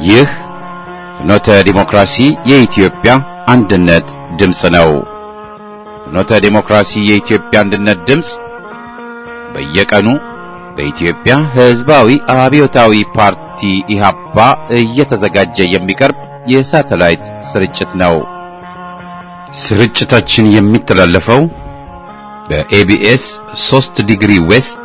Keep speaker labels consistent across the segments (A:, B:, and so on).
A: ይህ ፍኖተ ዲሞክራሲ የኢትዮጵያ አንድነት ድምፅ ነው። ፍኖተ ዲሞክራሲ የኢትዮጵያ አንድነት ድምፅ በየቀኑ በኢትዮጵያ ሕዝባዊ አብዮታዊ ፓርቲ ኢህአፓ እየተዘጋጀ የሚቀርብ የሳተላይት ስርጭት ነው። ስርጭታችን የሚተላለፈው በኤቢኤስ 3 ዲግሪ ዌስት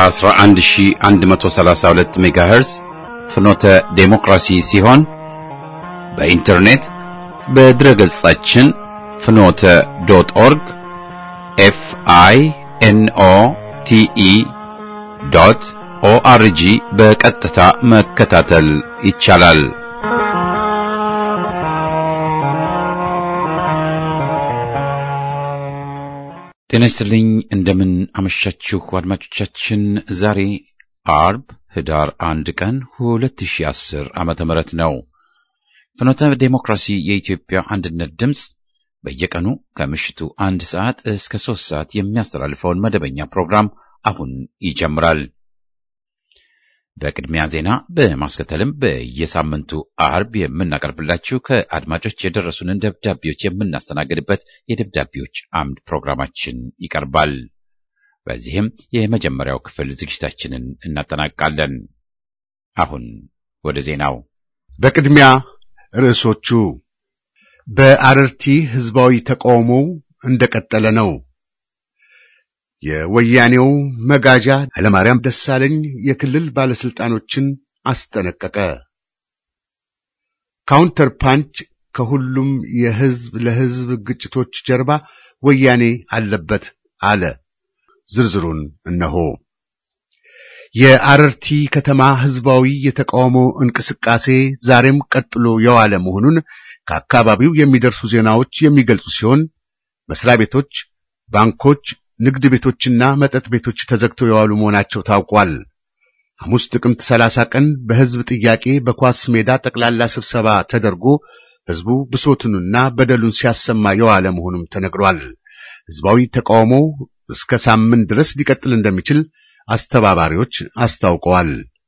A: 11132 ሜጋሄርዝ ፍኖተ ዴሞክራሲ ሲሆን በኢንተርኔት በድረገጻችን ፍኖተ ዶት ኦርግ ኤፍ አይ ኤን ኦ ቲ ኢ ዶት ኦአርጂ በቀጥታ መከታተል ይቻላል። ጤና ይስጥልኝ። እንደምን አመሻችሁ አድማጮቻችን። ዛሬ አርብ ህዳር አንድ ቀን 2010 ዓመተ ምህረት ነው። ፍኖተ ዴሞክራሲ የኢትዮጵያ አንድነት ድምፅ በየቀኑ ከምሽቱ አንድ ሰዓት እስከ ሶስት ሰዓት የሚያስተላልፈውን መደበኛ ፕሮግራም አሁን ይጀምራል። በቅድሚያ ዜና በማስከተልም በየሳምንቱ አርብ የምናቀርብላችሁ ከአድማጮች የደረሱንን ደብዳቤዎች የምናስተናግድበት የደብዳቤዎች አምድ ፕሮግራማችን ይቀርባል። በዚህም የመጀመሪያው ክፍል ዝግጅታችንን እናጠናቅቃለን። አሁን ወደ ዜናው።
B: በቅድሚያ ርዕሶቹ በአረርቲ ህዝባዊ ተቃውሞው እንደቀጠለ ነው። የወያኔው መጋጃ ኃይለማርያም ደሳለኝ የክልል ባለስልጣኖችን አስጠነቀቀ። ካውንተር ፓንች ከሁሉም የህዝብ ለህዝብ ግጭቶች ጀርባ ወያኔ አለበት አለ። ዝርዝሩን እነሆ። የአረርቲ ከተማ ህዝባዊ የተቃውሞ እንቅስቃሴ ዛሬም ቀጥሎ የዋለ መሆኑን ከአካባቢው የሚደርሱ ዜናዎች የሚገልጹ ሲሆን መስሪያ ቤቶች፣ ባንኮች ንግድ ቤቶችና መጠጥ ቤቶች ተዘግተው የዋሉ መሆናቸው ታውቋል። ሐሙስ ጥቅምት 30 ቀን በህዝብ ጥያቄ በኳስ ሜዳ ጠቅላላ ስብሰባ ተደርጎ ህዝቡ ብሶቱንና በደሉን ሲያሰማ የዋለ መሆኑም ተነግሯል። ህዝባዊ ተቃውሞው እስከ ሳምንት ድረስ ሊቀጥል እንደሚችል አስተባባሪዎች አስታውቀዋል።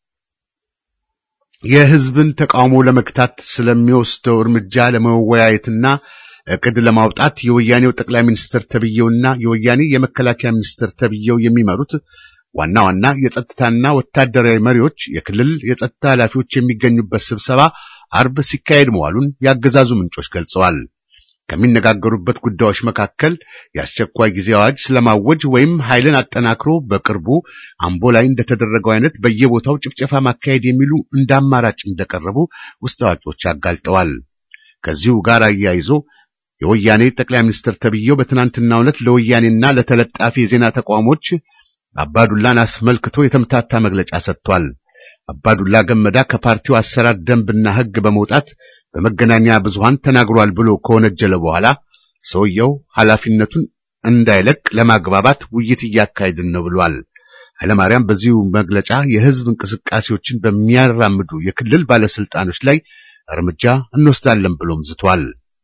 B: የህዝብን ተቃውሞ ለመግታት ስለሚወስደው እርምጃ ለመወያየትና እቅድ ለማውጣት የወያኔው ጠቅላይ ሚኒስትር ተብየውና የወያኔ የመከላከያ ሚኒስትር ተብየው የሚመሩት ዋና ዋና የጸጥታና ወታደራዊ መሪዎች፣ የክልል የጸጥታ ኃላፊዎች የሚገኙበት ስብሰባ አርብ ሲካሄድ መዋሉን ያገዛዙ ምንጮች ገልጸዋል። ከሚነጋገሩበት ጉዳዮች መካከል የአስቸኳይ ጊዜ አዋጅ ስለማወጅ ወይም ኃይልን አጠናክሮ በቅርቡ አምቦ ላይ እንደተደረገው አይነት በየቦታው ጭፍጨፋ ማካሄድ የሚሉ እንደ አማራጭ እንደቀረቡ ውስጥ አዋቂዎች አጋልጠዋል። ከዚሁ ጋር አያይዞ የወያኔ ጠቅላይ ሚኒስትር ተብዬው በትናንትናው ዕለት ለወያኔና ለተለጣፊ የዜና ተቋሞች አባዱላን አስመልክቶ የተምታታ መግለጫ ሰጥቷል። አባዱላ ገመዳ ከፓርቲው አሰራር ደንብና ሕግ በመውጣት በመገናኛ ብዙሃን ተናግሯል ብሎ ከወነጀለ በኋላ ሰውየው ኃላፊነቱን እንዳይለቅ ለማግባባት ውይይት እያካሄድን ነው ብሏል። ኃይለማርያም በዚሁ መግለጫ የሕዝብ እንቅስቃሴዎችን በሚያራምዱ የክልል ባለስልጣኖች ላይ እርምጃ እንወስዳለን ብሎም ዝቷል።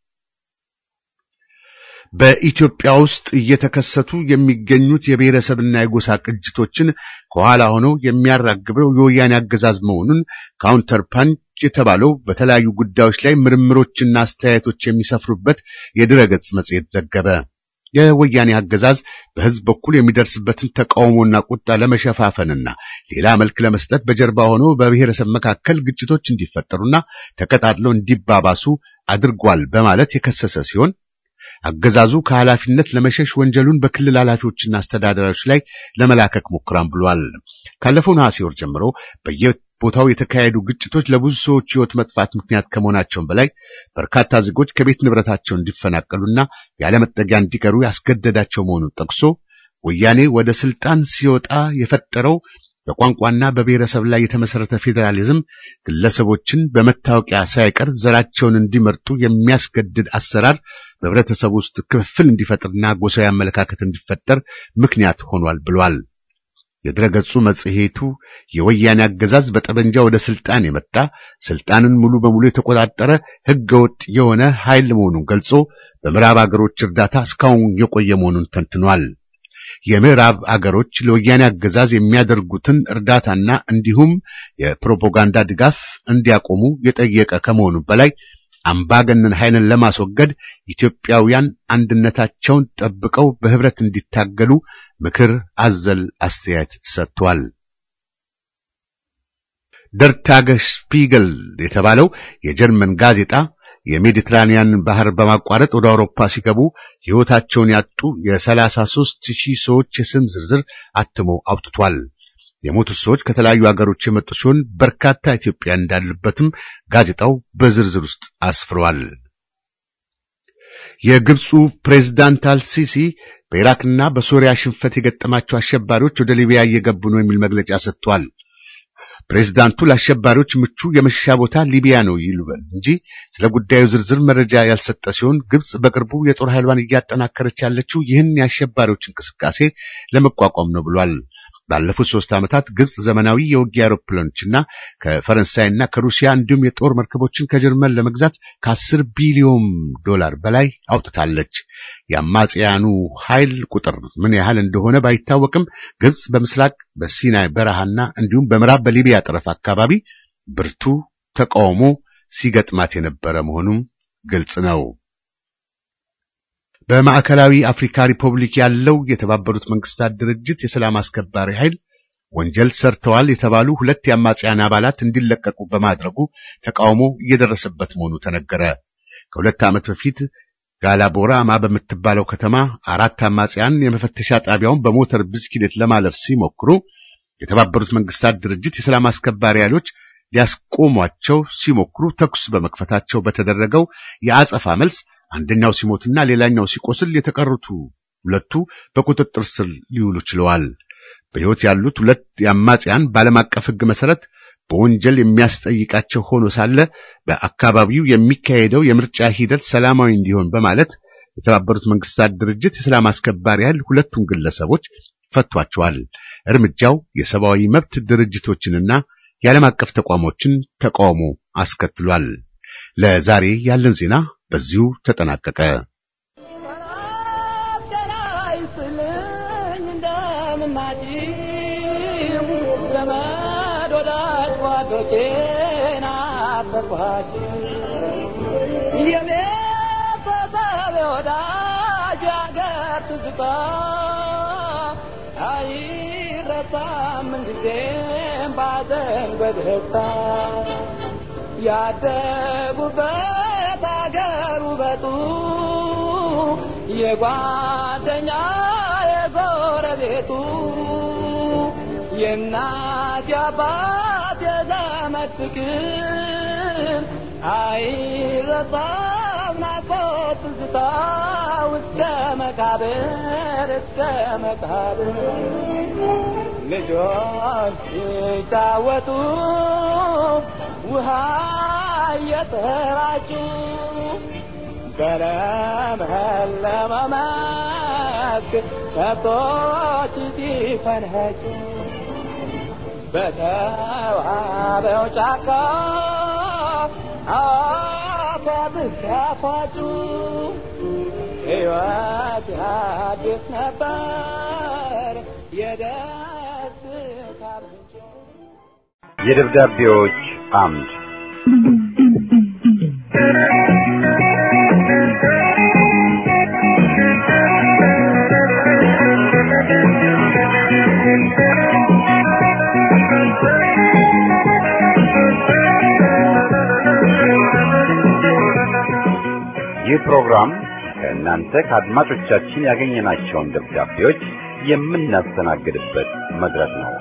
B: በኢትዮጵያ ውስጥ እየተከሰቱ የሚገኙት የብሔረሰብና የጎሳ ቅጅቶችን ከኋላ ሆነው የሚያራግበው የወያኔ አገዛዝ መሆኑን ካውንተር ፓንች የተባለው በተለያዩ ጉዳዮች ላይ ምርምሮችና አስተያየቶች የሚሰፍሩበት የድረገጽ መጽሔት ዘገበ። የወያኔ አገዛዝ በሕዝብ በኩል የሚደርስበትን ተቃውሞና ቁጣ ለመሸፋፈንና ሌላ መልክ ለመስጠት በጀርባ ሆኖ በብሔረሰብ መካከል ግጭቶች እንዲፈጠሩና ተቀጣጥለው እንዲባባሱ አድርጓል በማለት የከሰሰ ሲሆን አገዛዙ ከኃላፊነት ለመሸሽ ወንጀሉን በክልል ኃላፊዎችና አስተዳዳሪዎች ላይ ለመላከክ ሞክራም ብሏል። ካለፈው ነሐሴ ወር ጀምሮ በየቦታው የተካሄዱ ግጭቶች ለብዙ ሰዎች ሕይወት መጥፋት ምክንያት ከመሆናቸውም በላይ በርካታ ዜጎች ከቤት ንብረታቸው እንዲፈናቀሉና ያለመጠጊያ እንዲቀሩ ያስገደዳቸው መሆኑን ጠቅሶ ወያኔ ወደ ስልጣን ሲወጣ የፈጠረው በቋንቋና በብሔረሰብ ላይ የተመሰረተ ፌዴራሊዝም ግለሰቦችን በመታወቂያ ሳይቀር ዘራቸውን እንዲመርጡ የሚያስገድድ አሰራር በህብረተሰቡ ውስጥ ክፍፍል እንዲፈጥርና ጎሳዊ አመለካከት እንዲፈጠር ምክንያት ሆኗል ብሏል። የድረገጹ መጽሔቱ የወያኔ አገዛዝ በጠበንጃ ወደ ስልጣን የመጣ ስልጣንን ሙሉ በሙሉ የተቆጣጠረ ህገ ወጥ የሆነ ኃይል መሆኑን ገልጾ በምዕራብ አገሮች እርዳታ እስካሁን የቆየ መሆኑን ተንትኗል። የምዕራብ አገሮች ለወያኔ አገዛዝ የሚያደርጉትን እርዳታና እንዲሁም የፕሮፓጋንዳ ድጋፍ እንዲያቆሙ የጠየቀ ከመሆኑ በላይ አምባገነን ኃይልን ለማስወገድ ኢትዮጵያውያን አንድነታቸውን ጠብቀው በህብረት እንዲታገሉ ምክር አዘል አስተያየት ሰጥቷል። ደር ታገስፒገል የተባለው የጀርመን ጋዜጣ የሜዲትራኒያን ባህር በማቋረጥ ወደ አውሮፓ ሲገቡ ሕይወታቸውን ያጡ የሰላሳ ሦስት ሺህ ሰዎች የስም ዝርዝር አትሞ አውጥቷል። የሞቱት ሰዎች ከተለያዩ ሀገሮች የመጡ ሲሆን በርካታ ኢትዮጵያ እንዳሉበትም ጋዜጣው በዝርዝር ውስጥ አስፍሯል። የግብፁ ፕሬዝዳንት አልሲሲ በኢራክና በሶሪያ ሽንፈት የገጠማቸው አሸባሪዎች ወደ ሊቢያ እየገቡ ነው የሚል መግለጫ ሰጥቷል። ፕሬዝዳንቱ ለአሸባሪዎች ምቹ የመሸሻ ቦታ ሊቢያ ነው ይሉበል እንጂ ስለ ጉዳዩ ዝርዝር መረጃ ያልሰጠ ሲሆን ግብፅ በቅርቡ የጦር ኃይሏን እያጠናከረች ያለችው ይህን የአሸባሪዎች እንቅስቃሴ ለመቋቋም ነው ብሏል። ባለፉት ሶስት ዓመታት ግብፅ ዘመናዊ የውጊያ አውሮፕላኖችና ከፈረንሳይና ከሩሲያ እንዲሁም የጦር መርከቦችን ከጀርመን ለመግዛት ከአስር ቢሊዮን ዶላር በላይ አውጥታለች። የአማጽያኑ ኃይል ቁጥር ምን ያህል እንደሆነ ባይታወቅም ግብፅ በምስራቅ በሲናይ በረሃና እንዲሁም በምዕራብ በሊቢያ ጠረፍ አካባቢ ብርቱ ተቃውሞ ሲገጥማት የነበረ መሆኑም ግልጽ ነው። በማዕከላዊ አፍሪካ ሪፐብሊክ ያለው የተባበሩት መንግስታት ድርጅት የሰላም አስከባሪ ኃይል ወንጀል ሰርተዋል የተባሉ ሁለት የአማጽያን አባላት እንዲለቀቁ በማድረጉ ተቃውሞ እየደረሰበት መሆኑ ተነገረ። ከሁለት ዓመት በፊት ጋላቦራማ በምትባለው ከተማ አራት አማጽያን የመፈተሻ ጣቢያውን በሞተር ብስክሌት ለማለፍ ሲሞክሩ የተባበሩት መንግስታት ድርጅት የሰላም አስከባሪ ኃይሎች ሊያስቆሟቸው ሲሞክሩ ተኩስ በመክፈታቸው በተደረገው የአጸፋ መልስ አንደኛው ሲሞትና ሌላኛው ሲቆስል የተቀሩት ሁለቱ በቁጥጥር ስር ሊውሉ ችለዋል። በሕይወት ያሉት ሁለት የአማጽያን በዓለም አቀፍ ሕግ መሠረት በወንጀል የሚያስጠይቃቸው ሆኖ ሳለ በአካባቢው የሚካሄደው የምርጫ ሂደት ሰላማዊ እንዲሆን በማለት የተባበሩት መንግስታት ድርጅት የሰላም አስከባሪ ኃይል ሁለቱን ግለሰቦች ፈቷቸዋል። እርምጃው የሰብአዊ መብት ድርጅቶችንና የዓለም አቀፍ ተቋሞችን ተቃውሞ አስከትሏል። ለዛሬ ያለን ዜና በዚሁ ተጠናቀቀ።
C: ያደጉበት አገር ውበቱ የጓደኛ የጎረቤቱ የእናት የአባት የዘመድ ፍቅር አይረሳም ናፍቆት ትዝታ እስከ መቃብር እስከ መቃብር ልጆች ሲጫወቱ ውሃ እየተራጩ በለመለመ መስክ ከብቶች ሲፈንኸጩ በተዋበው ጫካ አፏት ሲያፏጩ ሕይወት አዲስ ነበር የደስታ ምንጭ
D: የደብዳቤዎች አምድ ይህ ፕሮግራም ከእናንተ ከአድማጮቻችን ያገኘናቸውን ደብዳቤዎች የምናስተናግድበት መድረክ ነው።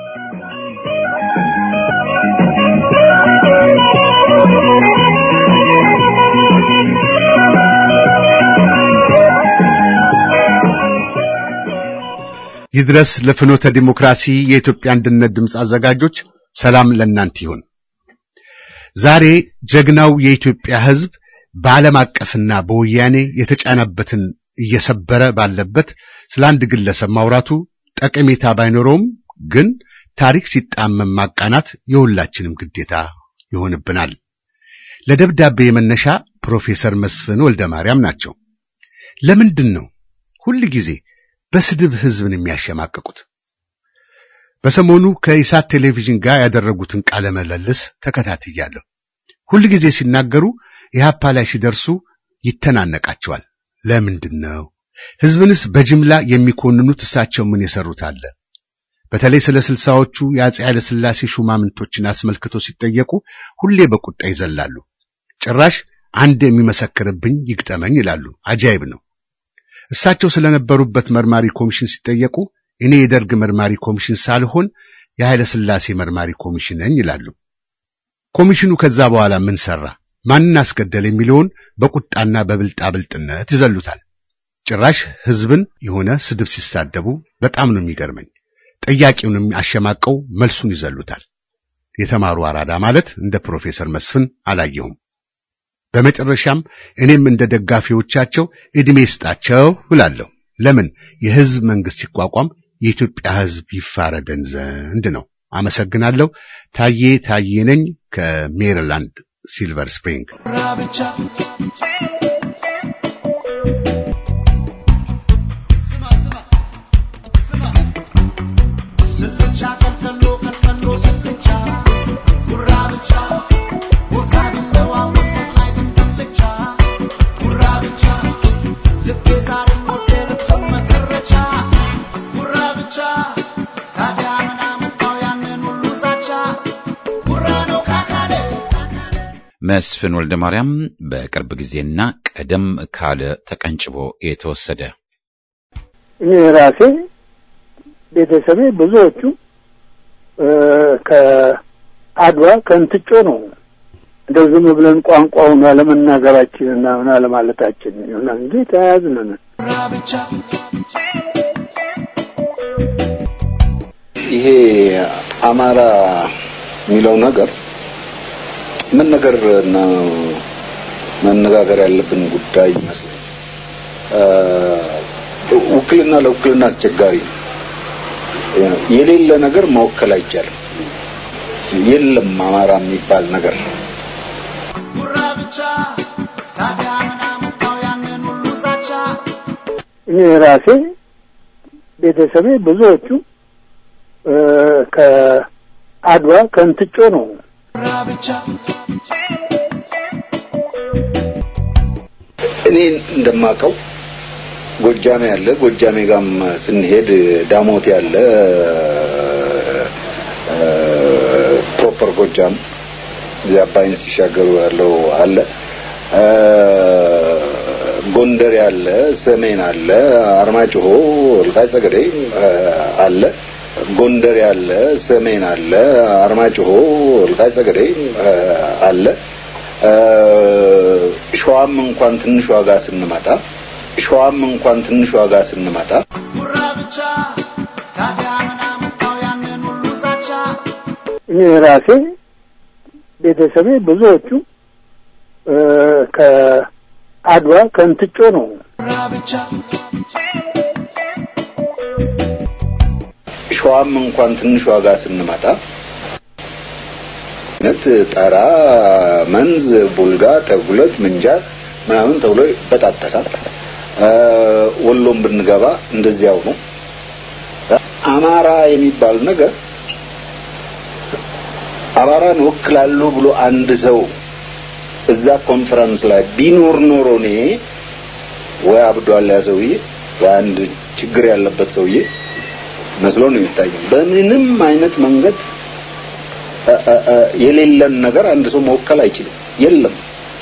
B: ይድረስ ለፍኖተ ዲሞክራሲ የኢትዮጵያ አንድነት ድምፅ አዘጋጆች ሰላም ለእናንተ ይሁን። ዛሬ ጀግናው የኢትዮጵያ ሕዝብ በዓለም አቀፍና በወያኔ የተጫነበትን እየሰበረ ባለበት ስለ አንድ ግለሰብ ማውራቱ ጠቀሜታ ባይኖረውም ግን ታሪክ ሲጣመም ማቃናት የሁላችንም ግዴታ ይሆንብናል። ለደብዳቤ መነሻ ፕሮፌሰር መስፍን ወልደ ማርያም ናቸው። ለምንድን ነው ሁል ጊዜ በስድብ ህዝብን የሚያሸማቅቁት? በሰሞኑ ከኢሳት ቴሌቪዥን ጋር ያደረጉትን ቃለ ምልልስ ተከታትያለሁ። ሁል ጊዜ ሲናገሩ ኢህአፓ ላይ ሲደርሱ ይተናነቃቸዋል። ለምንድን ነው ህዝብንስ በጅምላ የሚኮንኑት? እሳቸው ምን የሰሩት አለ? በተለይ ስለ ስልሳዎቹ የአፄ ኃይለ ሥላሴ ሹማምንቶችን አስመልክቶ ሲጠየቁ ሁሌ በቁጣ ይዘላሉ። ጭራሽ አንድ የሚመሰክርብኝ ይግጠመኝ ይላሉ። አጃይብ ነው። እሳቸው ስለነበሩበት መርማሪ ኮሚሽን ሲጠየቁ እኔ የደርግ መርማሪ ኮሚሽን ሳልሆን የኃይለ ሥላሴ መርማሪ ኮሚሽን ነኝ ይላሉ። ኮሚሽኑ ከዛ በኋላ ምን ሰራ፣ ማንን አስገደል የሚለውን በቁጣና በብልጣብልጥነት ይዘሉታል። ጭራሽ ህዝብን የሆነ ስድብ ሲሳደቡ በጣም ነው የሚገርመኝ። ጠያቂውንም አሸማቀው መልሱን ይዘሉታል። የተማሩ አራዳ ማለት እንደ ፕሮፌሰር መስፍን አላየሁም። በመጨረሻም እኔም እንደ ደጋፊዎቻቸው ዕድሜ ይስጣቸው እላለሁ። ለምን የህዝብ መንግስት ሲቋቋም የኢትዮጵያ ህዝብ ይፋረደን ዘንድ ነው። አመሰግናለሁ። ታዬ ታዬ ነኝ ከሜሪላንድ ሲልቨር ስፕሪንግ።
A: መስፍን ወልደ ማርያም በቅርብ ጊዜና ቀደም ካለ ተቀንጭቦ የተወሰደ
E: እኔ ራሴ ቤተሰቤ ብዙዎቹ ከአድዋ ከእንትጮ ነው። እንደው ዝም ብለን ቋንቋውን አለመናገራችንና ምን አለማለታችን ይሆና እንጂ ተያያዝነን።
F: ይሄ አማራ የሚለው ነገር ምን ነገር ነው መነጋገር ያለብን ጉዳይ ይመስለኝ። ውክልና ለውክልና አስቸጋሪ ነው። የሌለ ነገር መወከል አይቻልም። የለም አማራ የሚባል ነገር
E: እኔ ራሴ ቤተሰቤ ብዙዎቹ ከአድዋ ከእንትጮ ነው።
F: እኔ እንደማቀው ጎጃሜ ያለ ጎጃሜ ጋም ስንሄድ ዳሞት ያለ ፕሮፐር ጎጃም እዚያ አባይን ሲሻገሩ ያለው አለ። ጎንደር ያለ፣ ሰሜን አለ፣ አርማጭሆ፣ ወልቃይት ጠገዴ አለ። ጎንደር ያለ፣ ሰሜን አለ፣ አርማጭሆ፣ ወልቃይት ጠገዴ አለ። ሸዋም እንኳን ትንሽ ዋጋ ስንመጣ ሸዋም እንኳን ትንሽ ዋጋ ስንመጣ
E: እኔ ራሴ ቤተሰቤ ብዙዎቹ ከአድዋ ከእንትጮ ነው።
F: ሸዋም እንኳን ትንሽ ዋጋ ስንመጣ ነት ጠራ፣ መንዝ፣ ቡልጋ፣ ተጉለት፣ ምንጃር ምናምን ተብሎ ይበጣጠሳል። ወሎም ብንገባ እንደዚያው ነው። አማራ የሚባል ነገር አማራን ወክላለሁ ብሎ አንድ ሰው እዛ ኮንፈረንስ ላይ ቢኖር ኖሮ እኔ ወይ አብዷል ያ ሰውዬ ወይ አንድ ችግር ያለበት ሰውዬ መስሎ ነው የሚታየው። በምንም አይነት መንገድ የሌለን ነገር አንድ ሰው መወከል አይችልም። የለም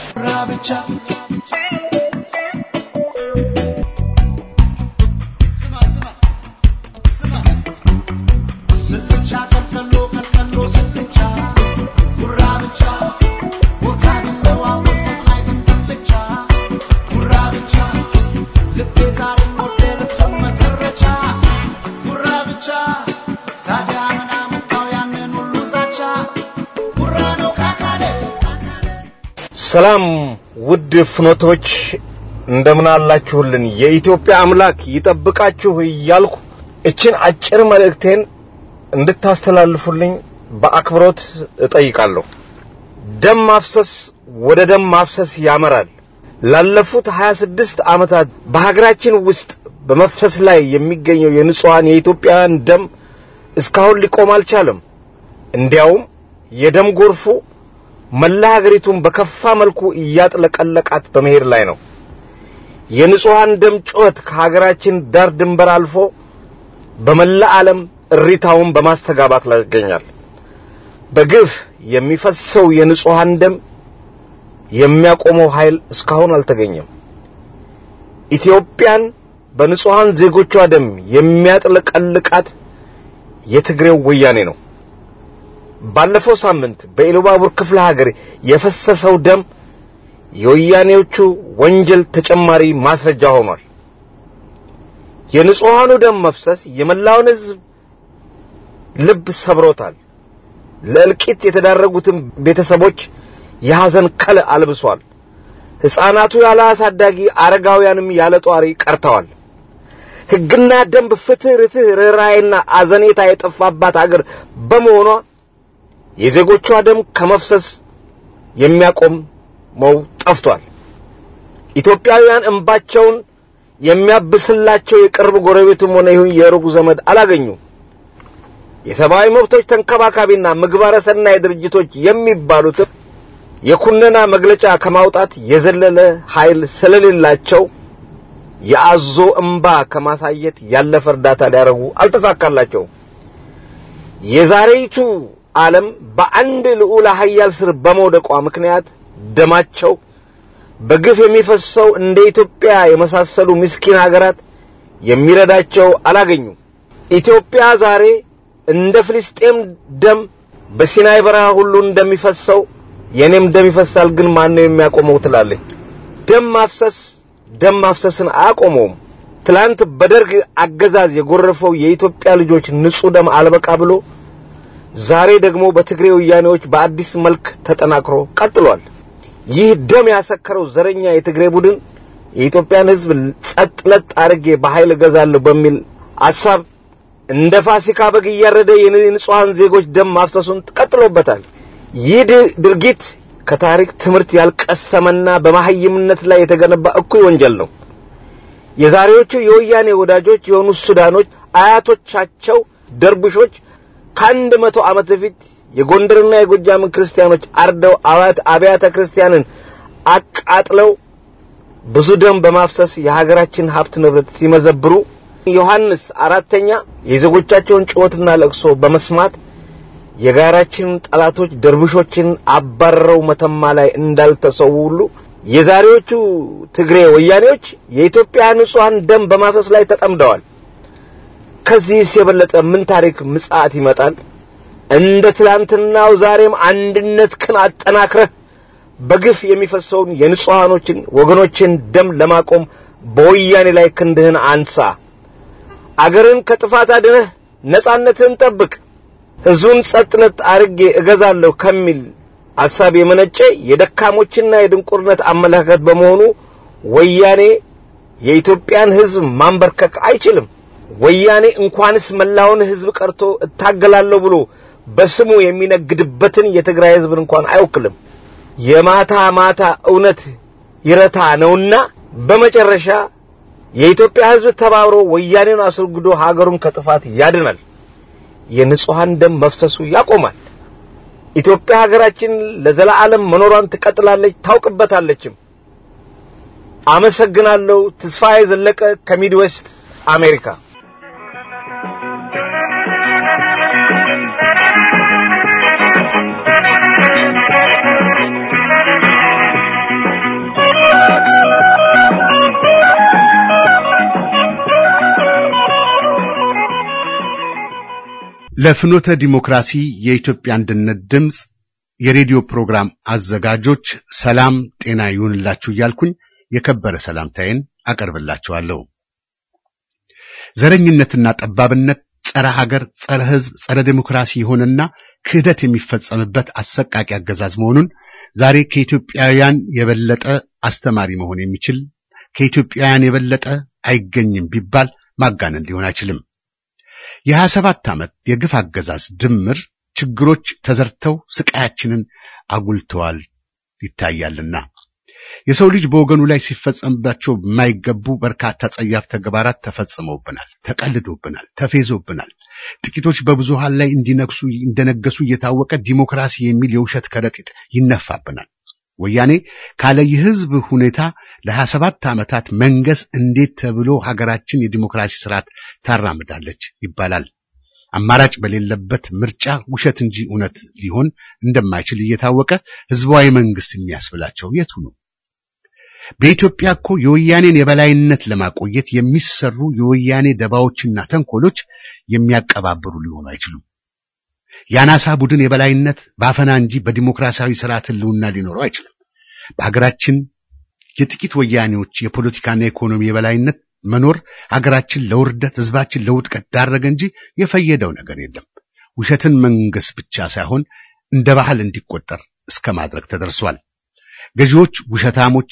G: ሰላም ውድ ፍኖቶች እንደምን አላችሁልን? የኢትዮጵያ አምላክ ይጠብቃችሁ እያልኩ እችን አጭር መልእክቴን እንድታስተላልፉልኝ በአክብሮት እጠይቃለሁ። ደም ማፍሰስ ወደ ደም ማፍሰስ ያመራል። ላለፉት 26 ዓመታት በሀገራችን ውስጥ በመፍሰስ ላይ የሚገኘው የንጹሐን የኢትዮጵያውያን ደም እስካሁን ሊቆም አልቻለም። እንዲያውም የደም ጎርፉ መላ ሀገሪቱን በከፋ መልኩ እያጥለቀለቃት በመሄድ ላይ ነው። የንጹሐን ደም ጩኸት ከሀገራችን ዳር ድንበር አልፎ በመላ ዓለም እሪታውን በማስተጋባት ላይ ይገኛል። በግፍ የሚፈሰው የንጹሐን ደም የሚያቆመው ኃይል እስካሁን አልተገኘም። ኢትዮጵያን በንጹሐን ዜጎቿ ደም የሚያጥለቀልቃት የትግሬው ወያኔ ነው። ባለፈው ሳምንት በኢሉባቡር ክፍለ ሀገር የፈሰሰው ደም የወያኔዎቹ ወንጀል ተጨማሪ ማስረጃ ሆኗል። የንጹሐኑ ደም መፍሰስ የመላውን ሕዝብ ልብ ሰብሮታል። ለእልቂት የተዳረጉትን ቤተሰቦች የሐዘን ከለ አልብሷል። ሕፃናቱ ያለ አሳዳጊ፣ አረጋውያንም ያለ ጧሪ ቀርተዋል። ሕግና ደንብ፣ ፍትህ፣ ርትህ፣ ርኅራኄና አዘኔታ የጠፋባት አገር በመሆኗ የዜጎቿ ደም ከመፍሰስ የሚያቆመው ጠፍቷል። ኢትዮጵያውያን እንባቸውን የሚያብስላቸው የቅርብ ጎረቤትም ሆነ ይሁን የሩቅ ዘመድ አላገኙም። የሰብአዊ መብቶች ተንከባካቢና ምግባረ ሰናይ ድርጅቶች የሚባሉትም የኩነና መግለጫ ከማውጣት የዘለለ ኃይል ስለሌላቸው የአዞ እምባ ከማሳየት ያለፈ እርዳታ ሊያደርጉ አልተሳካላቸውም። የዛሬይቱ ዓለም በአንድ ልዑል ኃያል ስር በመውደቋ ምክንያት ደማቸው በግፍ የሚፈሰው እንደ ኢትዮጵያ የመሳሰሉ ምስኪን ሀገራት የሚረዳቸው አላገኙም። ኢትዮጵያ ዛሬ እንደ ፍልስጤም ደም በሲናይ በረሃ ሁሉ እንደሚፈሰው የኔም ደም ይፈሳል፣ ግን ማን ነው የሚያቆመው ትላለች። ደም ማፍሰስ ደም ማፍሰስን አያቆመውም። ትላንት በደርግ አገዛዝ የጎረፈው የኢትዮጵያ ልጆች ንጹሕ ደም አልበቃ ብሎ ዛሬ ደግሞ በትግሬ ወያኔዎች በአዲስ መልክ ተጠናክሮ ቀጥሏል። ይህ ደም ያሰከረው ዘረኛ የትግሬ ቡድን የኢትዮጵያን ሕዝብ ጸጥ ለጥ አድርጌ በኃይል እገዛለሁ በሚል አሳብ እንደ ፋሲካ በግ እያረደ የንጹሐን ዜጎች ደም ማፍሰሱን ቀጥሎበታል። ይህ ድርጊት ከታሪክ ትምህርት ያልቀሰመና በመሐይምነት ላይ የተገነባ እኩይ ወንጀል ነው። የዛሬዎቹ የወያኔ ወዳጆች የሆኑ ሱዳኖች አያቶቻቸው ደርቡሾች ከአንድ መቶ ዓመት በፊት የጎንደርና የጎጃምን ክርስቲያኖች አርደው አብያተ ክርስቲያንን አቃጥለው ብዙ ደም በማፍሰስ የሀገራችን ሀብት ንብረት ሲመዘብሩ ዮሐንስ አራተኛ የዜጎቻቸውን ጩኸትና ለቅሶ በመስማት የጋራችንን ጠላቶች ደርብሾችን አባረው መተማ ላይ እንዳልተሰዉ ሁሉ የዛሬዎቹ ትግሬ ወያኔዎች የኢትዮጵያ ንጹሐን ደም በማፍሰስ ላይ ተጠምደዋል። ከዚህስ የበለጠ ምን ታሪክ ምጽአት ይመጣል? እንደ ትላንትናው ዛሬም አንድነትህን አጠናክረህ በግፍ የሚፈሰውን የንጹሐኖችን ወገኖችን ደም ለማቆም በወያኔ ላይ ክንድህን አንሳ። አገርን ከጥፋት አድነህ ነጻነትህን ጠብቅ። ሕዝቡን ጸጥነት አርጌ እገዛለሁ ከሚል ሐሳብ የመነጨ የደካሞችና የድንቁርነት አመለካከት በመሆኑ ወያኔ የኢትዮጵያን ሕዝብ ማንበርከክ አይችልም። ወያኔ እንኳንስ መላውን ሕዝብ ቀርቶ እታገላለሁ ብሎ በስሙ የሚነግድበትን የትግራይ ሕዝብን እንኳን አይወክልም። የማታ ማታ እውነት ይረታ ነውና በመጨረሻ የኢትዮጵያ ሕዝብ ተባብሮ ወያኔን አስወግዶ ሀገሩን ከጥፋት ያድናል። የንጹሐን ደም መፍሰሱ ያቆማል። ኢትዮጵያ ሀገራችን ለዘላለም መኖሯን ትቀጥላለች፣ ታውቅበታለችም። አመሰግናለሁ። ተስፋዬ ዘለቀ ከሚድዌስት አሜሪካ።
B: ለፍኖተ ዲሞክራሲ የኢትዮጵያ አንድነት ድምፅ የሬዲዮ ፕሮግራም አዘጋጆች ሰላም ጤና ይሁንላችሁ እያልኩኝ የከበረ ሰላምታዬን አቀርብላችኋለሁ። ዘረኝነትና ጠባብነት ጸረ ሀገር፣ ጸረ ሕዝብ፣ ጸረ ዴሞክራሲ የሆነና ክህደት የሚፈጸምበት አሰቃቂ አገዛዝ መሆኑን ዛሬ ከኢትዮጵያውያን የበለጠ አስተማሪ መሆን የሚችል ከኢትዮጵያውያን የበለጠ አይገኝም ቢባል ማጋነን ሊሆን አይችልም። የሀያ ሰባት ዓመት የግፍ አገዛዝ ድምር ችግሮች ተዘርተው ስቃያችንን አጉልተዋል ይታያልና የሰው ልጅ በወገኑ ላይ ሲፈጸምባቸው የማይገቡ በርካታ ጸያፍ ተግባራት ተፈጽመውብናል፣ ተቀልዶብናል፣ ተፌዞብናል። ጥቂቶች በብዙሃን ላይ እንዲነግሱ እንደነገሱ እየታወቀ ዲሞክራሲ የሚል የውሸት ከረጢት ይነፋብናል። ወያኔ ካለ የህዝብ ሁኔታ ለሀያ ሰባት ዓመታት መንገስ እንዴት ተብሎ ሀገራችን የዲሞክራሲ ስርዓት ታራምዳለች ይባላል። አማራጭ በሌለበት ምርጫ ውሸት እንጂ እውነት ሊሆን እንደማይችል እየታወቀ ህዝባዊ መንግስት የሚያስብላቸው የቱ ነው? በኢትዮጵያ እኮ የወያኔን የበላይነት ለማቆየት የሚሰሩ የወያኔ ደባዎችና ተንኮሎች የሚያቀባብሩ ሊሆኑ አይችሉም። የአናሳ ቡድን የበላይነት በአፈና እንጂ በዲሞክራሲያዊ ስርዓት ህልውና ሊኖረው አይችልም። በሀገራችን የጥቂት ወያኔዎች የፖለቲካና የኢኮኖሚ የበላይነት መኖር ሀገራችን ለውርደት ህዝባችን ለውድቀት ዳረገ እንጂ የፈየደው ነገር የለም። ውሸትን መንገስ ብቻ ሳይሆን እንደ ባህል እንዲቆጠር እስከ ማድረግ ተደርሷል። ገዢዎች ውሸታሞች፣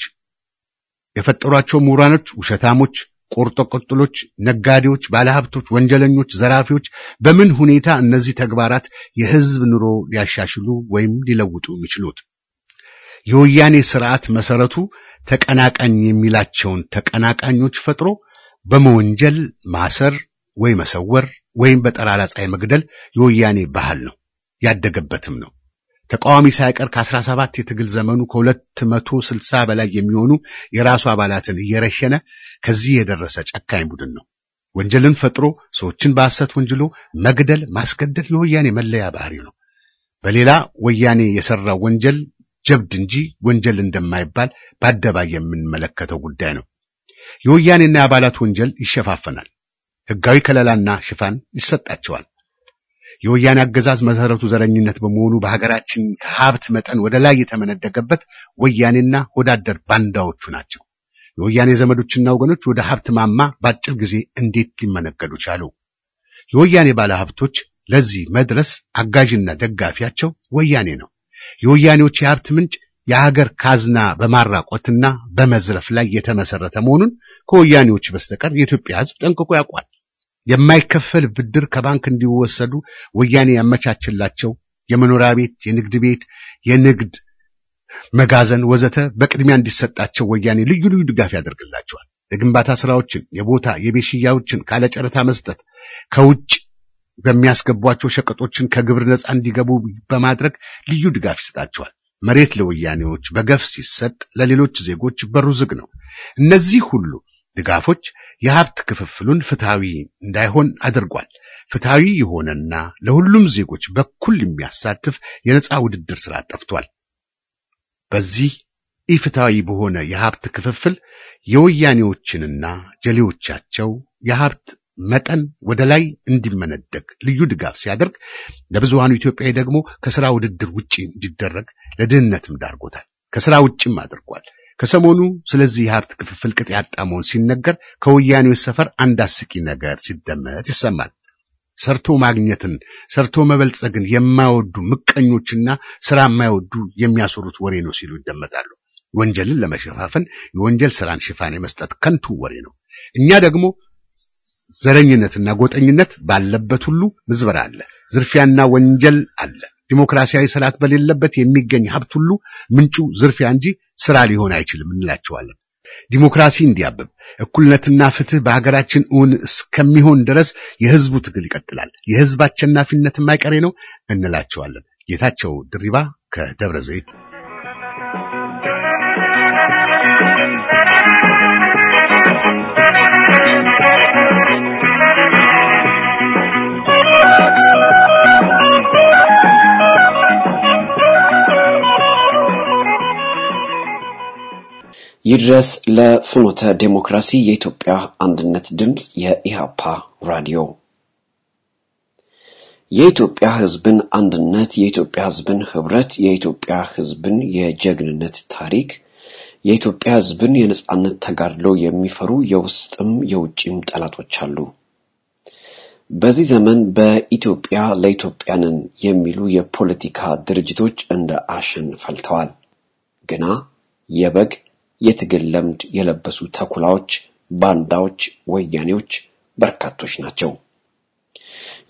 B: የፈጠሯቸው ምሁራኖች ውሸታሞች፣ ቆርጦ ቀጥሎች፣ ነጋዴዎች፣ ባለሀብቶች፣ ወንጀለኞች፣ ዘራፊዎች በምን ሁኔታ እነዚህ ተግባራት የህዝብ ኑሮ ሊያሻሽሉ ወይም ሊለውጡ የሚችሉት? የወያኔ ስርዓት መሰረቱ ተቀናቃኝ የሚላቸውን ተቀናቃኞች ፈጥሮ በመወንጀል ማሰር ወይ መሰወር ወይም በጠራራ ፀሐይ መግደል የወያኔ ባህል ነው፣ ያደገበትም ነው። ተቃዋሚ ሳይቀር ከአስራ ሰባት የትግል ዘመኑ ከሁለት መቶ ስልሳ በላይ የሚሆኑ የራሱ አባላትን እየረሸነ ከዚህ የደረሰ ጨካኝ ቡድን ነው። ወንጀልን ፈጥሮ ሰዎችን በሐሰት ወንጅሎ መግደል፣ ማስገደል የወያኔ መለያ ባህሪ ነው። በሌላ ወያኔ የሰራው ወንጀል ጀብድ እንጂ ወንጀል እንደማይባል በአደባባይ የምንመለከተው ጉዳይ ነው። የወያኔና የአባላት ወንጀል ይሸፋፈናል። ሕጋዊ ከለላና ሽፋን ይሰጣቸዋል። የወያኔ አገዛዝ መሰረቱ ዘረኝነት በመሆኑ በሀገራችን ከሀብት መጠን ወደ ላይ የተመነደገበት ወያኔና ወዳደር ባንዳዎቹ ናቸው። የወያኔ ዘመዶችና ወገኖች ወደ ሀብት ማማ በአጭር ጊዜ እንዴት ሊመነገዱ ቻሉ? የወያኔ ባለሀብቶች ለዚህ መድረስ አጋዥና ደጋፊያቸው ወያኔ ነው። የወያኔዎች የሀብት ምንጭ የሀገር ካዝና በማራቆትና በመዝረፍ ላይ የተመሰረተ መሆኑን ከወያኔዎች በስተቀር የኢትዮጵያ ሕዝብ ጠንቅቆ ያውቋል። የማይከፈል ብድር ከባንክ እንዲወሰዱ ወያኔ ያመቻችላቸው የመኖሪያ ቤት፣ የንግድ ቤት፣ የንግድ መጋዘን ወዘተ በቅድሚያ እንዲሰጣቸው ወያኔ ልዩ ልዩ ድጋፍ ያደርግላቸዋል። የግንባታ ስራዎችን፣ የቦታ የቤት ሽያዎችን ካለ ጨረታ መስጠት፣ ከውጭ በሚያስገቧቸው ሸቀጦችን ከግብር ነፃ እንዲገቡ በማድረግ ልዩ ድጋፍ ይሰጣቸዋል። መሬት ለወያኔዎች በገፍ ሲሰጥ ለሌሎች ዜጎች በሩ ዝግ ነው። እነዚህ ሁሉ ድጋፎች የሀብት ክፍፍሉን ፍትሃዊ እንዳይሆን አድርጓል። ፍትሃዊ የሆነና ለሁሉም ዜጎች በኩል የሚያሳትፍ የነፃ ውድድር ስራ ጠፍቷል። በዚህ ኢፍትሃዊ በሆነ የሀብት ክፍፍል የወያኔዎችንና ጀሌዎቻቸው የሀብት መጠን ወደ ላይ እንዲመነደግ ልዩ ድጋፍ ሲያደርግ ለብዙሃኑ ኢትዮጵያዊ ደግሞ ከስራ ውድድር ውጪ እንዲደረግ ለድህነትም ዳርጎታል። ከስራ ውጭም አድርጓል። ከሰሞኑ ስለዚህ የሀብት ክፍፍል ቅጥ ያጣ መሆን ሲነገር ከወያኔዎች ሰፈር አንድ አስቂ ነገር ሲደመጥ ይሰማል። ሰርቶ ማግኘትን ሰርቶ መበልጸግን የማይወዱ ምቀኞችና ስራ የማይወዱ የሚያስወሩት ወሬ ነው ሲሉ ይደመጣሉ። ወንጀልን ለመሸፋፈን የወንጀል ስራን ሽፋን የመስጠት ከንቱ ወሬ ነው። እኛ ደግሞ ዘረኝነትና ጎጠኝነት ባለበት ሁሉ ምዝበራ አለ፣ ዝርፊያና ወንጀል አለ። ዲሞክራሲያዊ ስርዓት በሌለበት የሚገኝ ሀብት ሁሉ ምንጩ ዝርፊያ እንጂ ስራ ሊሆን አይችልም እንላቸዋለን። ዲሞክራሲ እንዲያብብ እኩልነትና ፍትህ በሀገራችን እውን እስከሚሆን ድረስ የህዝቡ ትግል ይቀጥላል። የህዝብ አሸናፊነት የማይቀሬ ነው እንላቸዋለን። ጌታቸው ድሪባ ከደብረ ዘይት
H: ይድረስ ለፍኖተ ዴሞክራሲ የኢትዮጵያ አንድነት ድምፅ የኢሃፓ ራዲዮ የኢትዮጵያ ህዝብን አንድነት፣ የኢትዮጵያ ህዝብን ህብረት፣ የኢትዮጵያ ህዝብን የጀግንነት ታሪክ፣ የኢትዮጵያ ህዝብን የነጻነት ተጋድሎ የሚፈሩ የውስጥም የውጭም ጠላቶች አሉ። በዚህ ዘመን በኢትዮጵያ ለኢትዮጵያንን የሚሉ የፖለቲካ ድርጅቶች እንደ አሸን ፈልተዋል። ግና የበግ የትግል ለምድ የለበሱ ተኩላዎች፣ ባንዳዎች፣ ወያኔዎች በርካቶች ናቸው።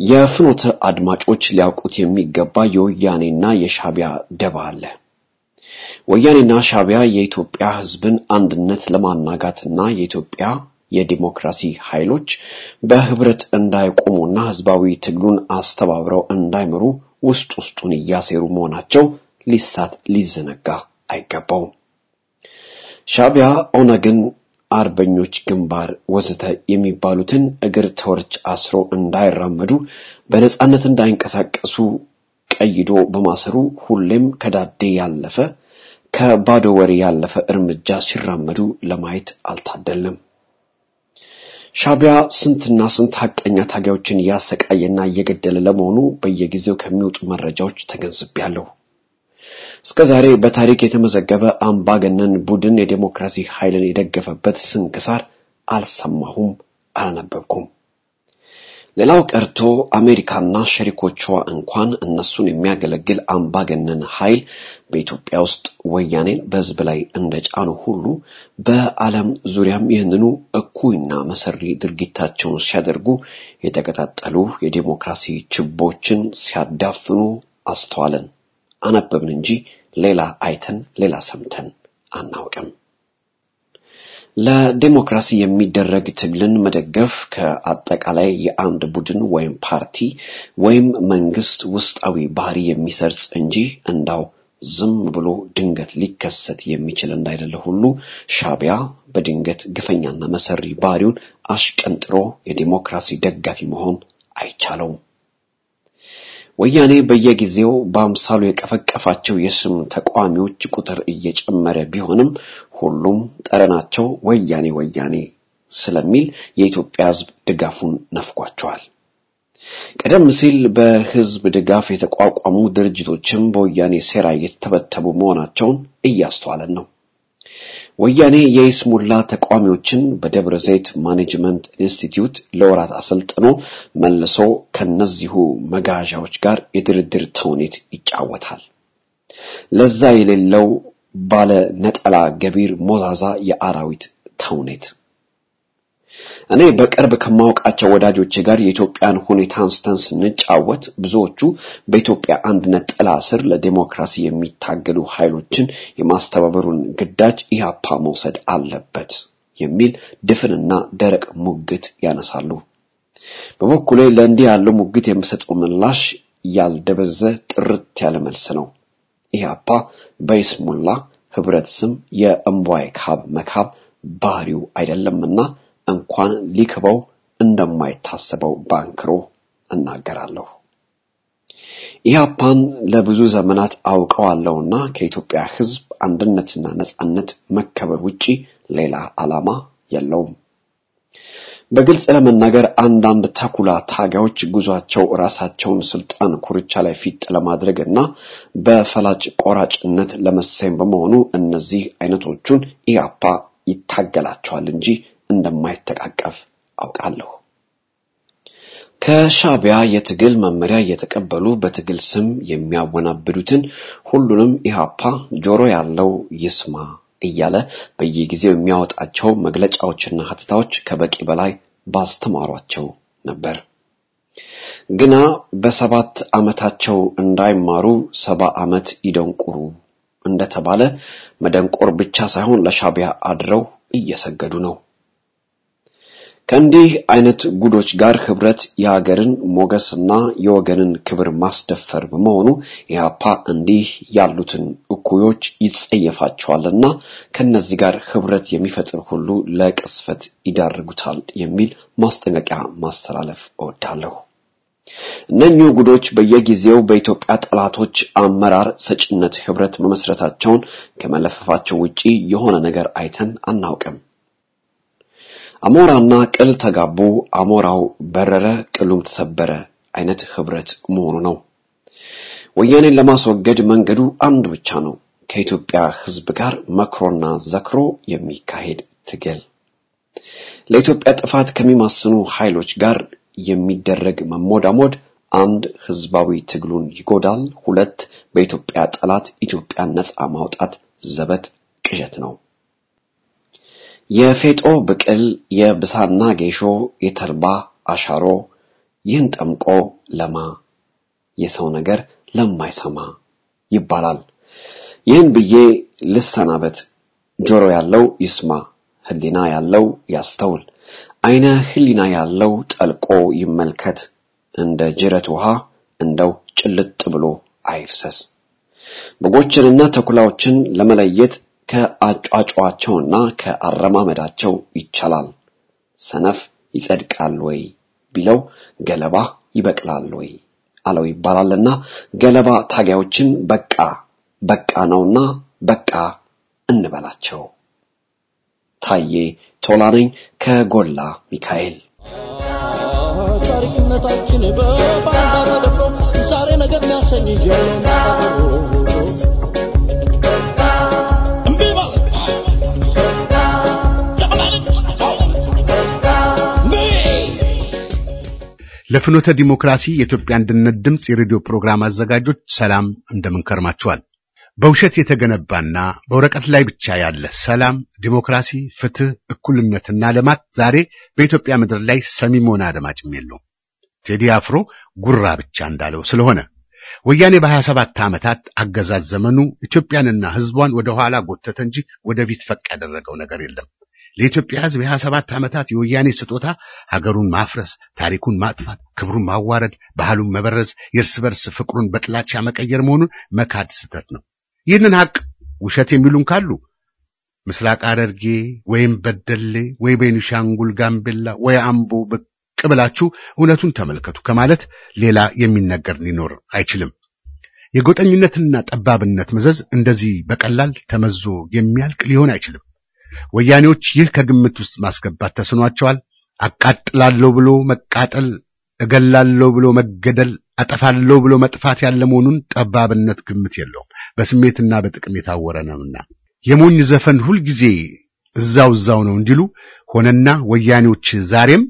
H: የፍኖተ አድማጮች ሊያውቁት የሚገባ የወያኔና የሻቢያ ደባ አለ። ወያኔና ሻዕቢያ የኢትዮጵያ ሕዝብን አንድነት ለማናጋትና የኢትዮጵያ የዲሞክራሲ ኃይሎች በህብረት እንዳይቆሙና ህዝባዊ ትግሉን አስተባብረው እንዳይመሩ ውስጥ ውስጡን እያሴሩ መሆናቸው ሊሳት ሊዘነጋ አይገባውም። ሻዕቢያ ኦነግን፣ አርበኞች ግንባር ወዘተ የሚባሉትን እግር ተወርች አስሮ እንዳይራመዱ በነጻነት እንዳይንቀሳቀሱ ቀይዶ በማሰሩ ሁሌም ከዳዴ ያለፈ ከባዶ ወሬ ያለፈ እርምጃ ሲራመዱ ለማየት አልታደልም። ሻዕቢያ ስንትና ስንት ሀቀኛ ታጋዮችን እያሰቃየና እየገደለ ለመሆኑ በየጊዜው ከሚወጡ መረጃዎች ተገንዝቤያለሁ። እስከ ዛሬ በታሪክ የተመዘገበ አምባገነን ቡድን የዴሞክራሲ ኃይልን የደገፈበት ስንክሳር አልሰማሁም፣ አላነበብኩም። ሌላው ቀርቶ አሜሪካና ሸሪኮቿ እንኳን እነሱን የሚያገለግል አምባገነን ኃይል በኢትዮጵያ ውስጥ ወያኔን በሕዝብ ላይ እንደጫኑ ሁሉ በዓለም ዙሪያም ይህንኑ እኩይና መሰሪ ድርጊታቸውን ሲያደርጉ የተቀጣጠሉ የዴሞክራሲ ችቦችን ሲያዳፍኑ አስተዋልን፣ አነበብን እንጂ ሌላ አይተን ሌላ ሰምተን አናውቅም። ለዴሞክራሲ የሚደረግ ትግልን መደገፍ ከአጠቃላይ የአንድ ቡድን ወይም ፓርቲ ወይም መንግስት ውስጣዊ ባህሪ የሚሰርጽ እንጂ እንዳው ዝም ብሎ ድንገት ሊከሰት የሚችል እንዳይደለ ሁሉ ሻዕቢያ በድንገት ግፈኛና መሰሪ ባህሪውን አሽቀንጥሮ የዴሞክራሲ ደጋፊ መሆን አይቻለውም። ወያኔ በየጊዜው በአምሳሉ የቀፈቀፋቸው የስም ተቃዋሚዎች ቁጥር እየጨመረ ቢሆንም ሁሉም ጠረናቸው ወያኔ ወያኔ ስለሚል የኢትዮጵያ ሕዝብ ድጋፉን ነፍጓቸዋል። ቀደም ሲል በህዝብ ድጋፍ የተቋቋሙ ድርጅቶችም በወያኔ ሴራ እየተተበተቡ መሆናቸውን እያስተዋለን ነው። ወያኔ የይስሙላ ተቃዋሚዎችን በደብረ ዘይት ማኔጅመንት ኢንስቲትዩት ለወራት አሰልጥኖ መልሶ ከነዚሁ መጋዣዎች ጋር የድርድር ተውኔት ይጫወታል። ለዛ የሌለው ባለ ነጠላ ገቢር ሞዛዛ የአራዊት ተውኔት። እኔ በቅርብ ከማውቃቸው ወዳጆቼ ጋር የኢትዮጵያን ሁኔታ አንስተን ስንጫወት ብዙዎቹ በኢትዮጵያ አንድነት ጥላ ስር ለዲሞክራሲ የሚታገሉ ኃይሎችን የማስተባበሩን ግዳጅ ኢህአፓ መውሰድ አለበት የሚል ድፍንና ደረቅ ሙግት ያነሳሉ። በበኩሌ ለእንዲህ ያለው ሙግት የምሰጠው ምላሽ ያልደበዘ ጥርት ያለ መልስ ነው። ኢህአፓ በይስሙላ ህብረት ስም የእምቧይ ካብ መካብ ባህሪው አይደለምና እንኳን ሊክበው እንደማይታሰበው ባንክሮ እናገራለሁ። ኢህአፓን ለብዙ ዘመናት አውቀዋለሁና ከኢትዮጵያ ህዝብ አንድነትና ነጻነት መከበር ውጪ ሌላ ዓላማ የለውም። በግልጽ ለመናገር አንዳንድ ተኩላ ታጋዮች ጉዟቸው ራሳቸውን ስልጣን ኩርቻ ላይ ፊት ለማድረግ እና በፈላጭ ቆራጭነት ለመሰየም በመሆኑ እነዚህ አይነቶቹን ኢህአፓ ይታገላቸዋል እንጂ እንደማይተቃቀፍ አውቃለሁ። ከሻዕቢያ የትግል መመሪያ እየተቀበሉ በትግል ስም የሚያወናብዱትን ሁሉንም ኢህአፓ ጆሮ ያለው ይስማ እያለ በየጊዜው የሚያወጣቸው መግለጫዎችና ሀተታዎች ከበቂ በላይ ባስተማሯቸው ነበር። ግና በሰባት ዓመታቸው እንዳይማሩ ሰባ ዓመት ይደንቁሩ እንደተባለ መደንቆር ብቻ ሳይሆን ለሻዕቢያ አድረው እየሰገዱ ነው። ከእንዲህ አይነት ጉዶች ጋር ህብረት የሀገርን ሞገስና የወገንን ክብር ማስደፈር በመሆኑ ኢህአፓ እንዲህ ያሉትን እኩዮች ይጸየፋቸዋልና ከነዚህ ጋር ህብረት የሚፈጥር ሁሉ ለቅስፈት ይዳርጉታል የሚል ማስጠንቀቂያ ማስተላለፍ እወዳለሁ። እነኚሁ ጉዶች በየጊዜው በኢትዮጵያ ጠላቶች አመራር ሰጭነት ህብረት መመስረታቸውን ከመለፈፋቸው ውጪ የሆነ ነገር አይተን አናውቅም። አሞራና ቅል ተጋቡ፣ አሞራው በረረ፣ ቅሉም ተሰበረ አይነት ህብረት መሆኑ ነው። ወያኔን ለማስወገድ መንገዱ አንድ ብቻ ነው። ከኢትዮጵያ ህዝብ ጋር መክሮና ዘክሮ የሚካሄድ ትግል፣ ለኢትዮጵያ ጥፋት ከሚማስኑ ኃይሎች ጋር የሚደረግ መሞዳሞድ አንድ ህዝባዊ ትግሉን ይጎዳል፣ ሁለት በኢትዮጵያ ጠላት ኢትዮጵያን ነፃ ማውጣት ዘበት ቅዠት ነው። የፌጦ ብቅል የብሳና ጌሾ የተልባ አሻሮ ይህን ጠምቆ ለማ የሰው ነገር ለማይሰማ ይባላል። ይህን ብዬ ልሰናበት። ጆሮ ያለው ይስማ፣ ህሊና ያለው ያስተውል፣ አይነ ህሊና ያለው ጠልቆ ይመልከት። እንደ ጅረት ውሃ እንደው ጭልጥ ብሎ አይፍሰስ። በጎችንና ተኩላዎችን ለመለየት ከአጫጫዋቸውና ከአረማመዳቸው ይቻላል። ሰነፍ ይጸድቃል ወይ ቢለው ገለባ ይበቅላል ወይ አለው ይባላልና ገለባ ታጋዮችን በቃ በቃ ነውና በቃ እንበላቸው። ታዬ ቶላ ነኝ ከጎላ ሚካኤል።
I: ታሪክነታችን በባንዳ ተደፍሮ ዛሬ ነገር የሚያሰኝ የለም
B: ለፍኖተ ዲሞክራሲ የኢትዮጵያ አንድነት ድምፅ የሬዲዮ ፕሮግራም አዘጋጆች ሰላም እንደምን ከርማችኋል? በውሸት የተገነባና በወረቀት ላይ ብቻ ያለ ሰላም፣ ዲሞክራሲ፣ ፍትህ፣ እኩልነትና ልማት ዛሬ በኢትዮጵያ ምድር ላይ ሰሚም ሆነ አድማጭም የለውም። ቴዲ አፍሮ ጉራ ብቻ እንዳለው ስለሆነ ወያኔ በሀያ ሰባት ዓመታት አገዛዝ ዘመኑ ኢትዮጵያንና ሕዝቧን ወደ ኋላ ጎተተ እንጂ ወደፊት ፈቅ ያደረገው ነገር የለም። ለኢትዮጵያ ሕዝብ የሀያ ሰባት ዓመታት የወያኔ ስጦታ ሀገሩን ማፍረስ፣ ታሪኩን ማጥፋት፣ ክብሩን ማዋረድ፣ ባህሉን መበረዝ፣ የእርስ በርስ ፍቅሩን በጥላቻ መቀየር መሆኑን መካድ ስህተት ነው። ይህንን ሐቅ ውሸት የሚሉን ካሉ ምስራቅ ሐረርጌ ወይም በደሌ ወይ ቤኒሻንጉል ጋምቤላ ወይ አምቦ ብቅ ብላችሁ እውነቱን ተመልከቱ ከማለት ሌላ የሚነገር ሊኖር አይችልም። የጎጠኝነትና ጠባብነት መዘዝ እንደዚህ በቀላል ተመዞ የሚያልቅ ሊሆን አይችልም። ወያኔዎች ይህ ከግምት ውስጥ ማስገባት ተስኗቸዋል። አቃጥላለሁ ብሎ መቃጠል፣ እገላለሁ ብሎ መገደል፣ አጠፋለሁ ብሎ መጥፋት ያለ መሆኑን ጠባብነት ግምት የለውም። በስሜትና በጥቅም የታወረ ነውና የሞኝ ዘፈን ሁልጊዜ እዛው እዛው ነው እንዲሉ ሆነና ወያኔዎች ዛሬም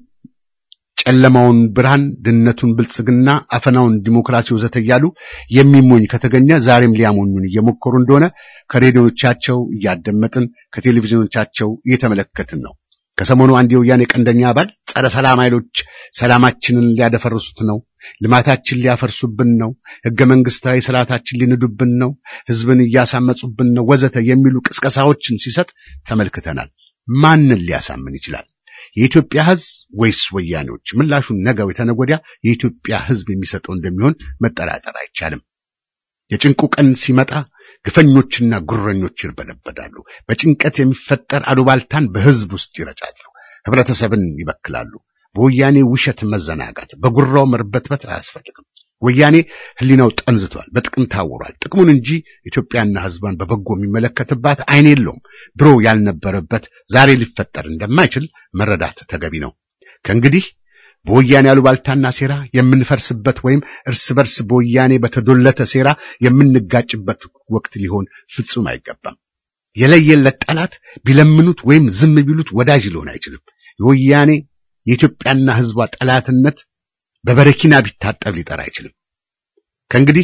B: ጨለማውን ብርሃን፣ ድህነቱን ብልጽግና፣ አፈናውን ዲሞክራሲ ወዘተ እያሉ የሚሞኝ ከተገኘ ዛሬም ሊያሞኙን እየሞከሩ እንደሆነ ከሬዲዮቻቸው እያደመጥን ከቴሌቪዥኖቻቸው እየተመለከትን ነው። ከሰሞኑ አንድ የወያኔ ቀንደኛ አባል ጸረ ሰላም ኃይሎች ሰላማችንን ሊያደፈርሱት ነው፣ ልማታችን ሊያፈርሱብን ነው፣ ሕገ መንግስታዊ ስርዓታችን ሊንዱብን ነው፣ ህዝብን እያሳመጹብን ነው ወዘተ የሚሉ ቅስቀሳዎችን ሲሰጥ ተመልክተናል። ማንን ሊያሳምን ይችላል? የኢትዮጵያ ህዝብ ወይስ ወያኔዎች? ምላሹን ነገው የተነገ ወዲያ የኢትዮጵያ ህዝብ የሚሰጠው እንደሚሆን መጠራጠር አይቻልም። የጭንቁ ቀን ሲመጣ ግፈኞችና ጉረኞች ይርበለበዳሉ። በጭንቀት የሚፈጠር አሉባልታን በህዝብ ውስጥ ይረጫሉ፣ ህብረተሰብን ይበክላሉ። በወያኔ ውሸት መዘናጋት፣ በጉራው መርበትበት አያስፈልግም። ወያኔ ህሊናው ጠንዝቷል፣ በጥቅም ታውሯል። ጥቅሙን እንጂ ኢትዮጵያና ህዝቧን በበጎ የሚመለከትባት አይን የለውም። ድሮ ያልነበረበት ዛሬ ሊፈጠር እንደማይችል መረዳት ተገቢ ነው። ከእንግዲህ በወያኔ አሉባልታና ሴራ የምንፈርስበት ወይም እርስ በርስ በወያኔ በተዶለተ ሴራ የምንጋጭበት ወቅት ሊሆን ፍጹም አይገባም። የለየለት ጠላት ቢለምኑት ወይም ዝም ቢሉት ወዳጅ ሊሆን አይችልም። የወያኔ የኢትዮጵያና ህዝቧ ጠላትነት በበረኪና ቢታጠብ ሊጠራ አይችልም። ከእንግዲህ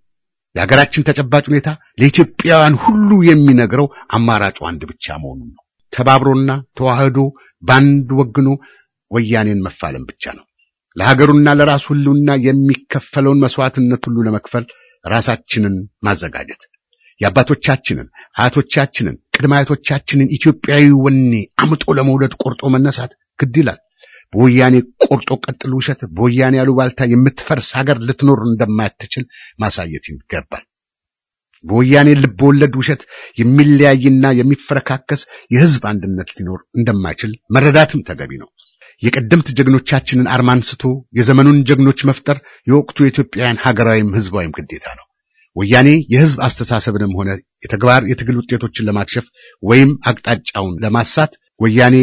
B: የሀገራችን ተጨባጭ ሁኔታ ለኢትዮጵያውያን ሁሉ የሚነግረው አማራጩ አንድ ብቻ መሆኑን ነው። ተባብሮና ተዋህዶ ባንድ ወግኖ ወያኔን መፋለም ብቻ ነው። ለሀገሩና ለራሱ ህልውና የሚከፈለውን መስዋዕትነት ሁሉ ለመክፈል ራሳችንን ማዘጋጀት የአባቶቻችንን አያቶቻችንን ቅድመ አያቶቻችንን ኢትዮጵያዊ ወኔ አምጦ ለመውለድ ቆርጦ መነሳት ግድ ይላል። በወያኔ ቆርጦ ቀጥል ውሸት በወያኔ አሉባልታ የምትፈርስ ሀገር ልትኖር እንደማትችል ማሳየት ይገባል። በወያኔ ልብ ወለድ ውሸት የሚለያይና የሚፈረካከስ የህዝብ አንድነት ሊኖር እንደማይችል መረዳትም ተገቢ ነው። የቀደምት ጀግኖቻችንን አርማ አንስቶ የዘመኑን ጀግኖች መፍጠር የወቅቱ የኢትዮጵያውያን ሀገራዊም ህዝባዊም ግዴታ ነው። ወያኔ የህዝብ አስተሳሰብንም ሆነ የተግባር የትግል ውጤቶችን ለማክሸፍ ወይም አቅጣጫውን ለማሳት ወያኔ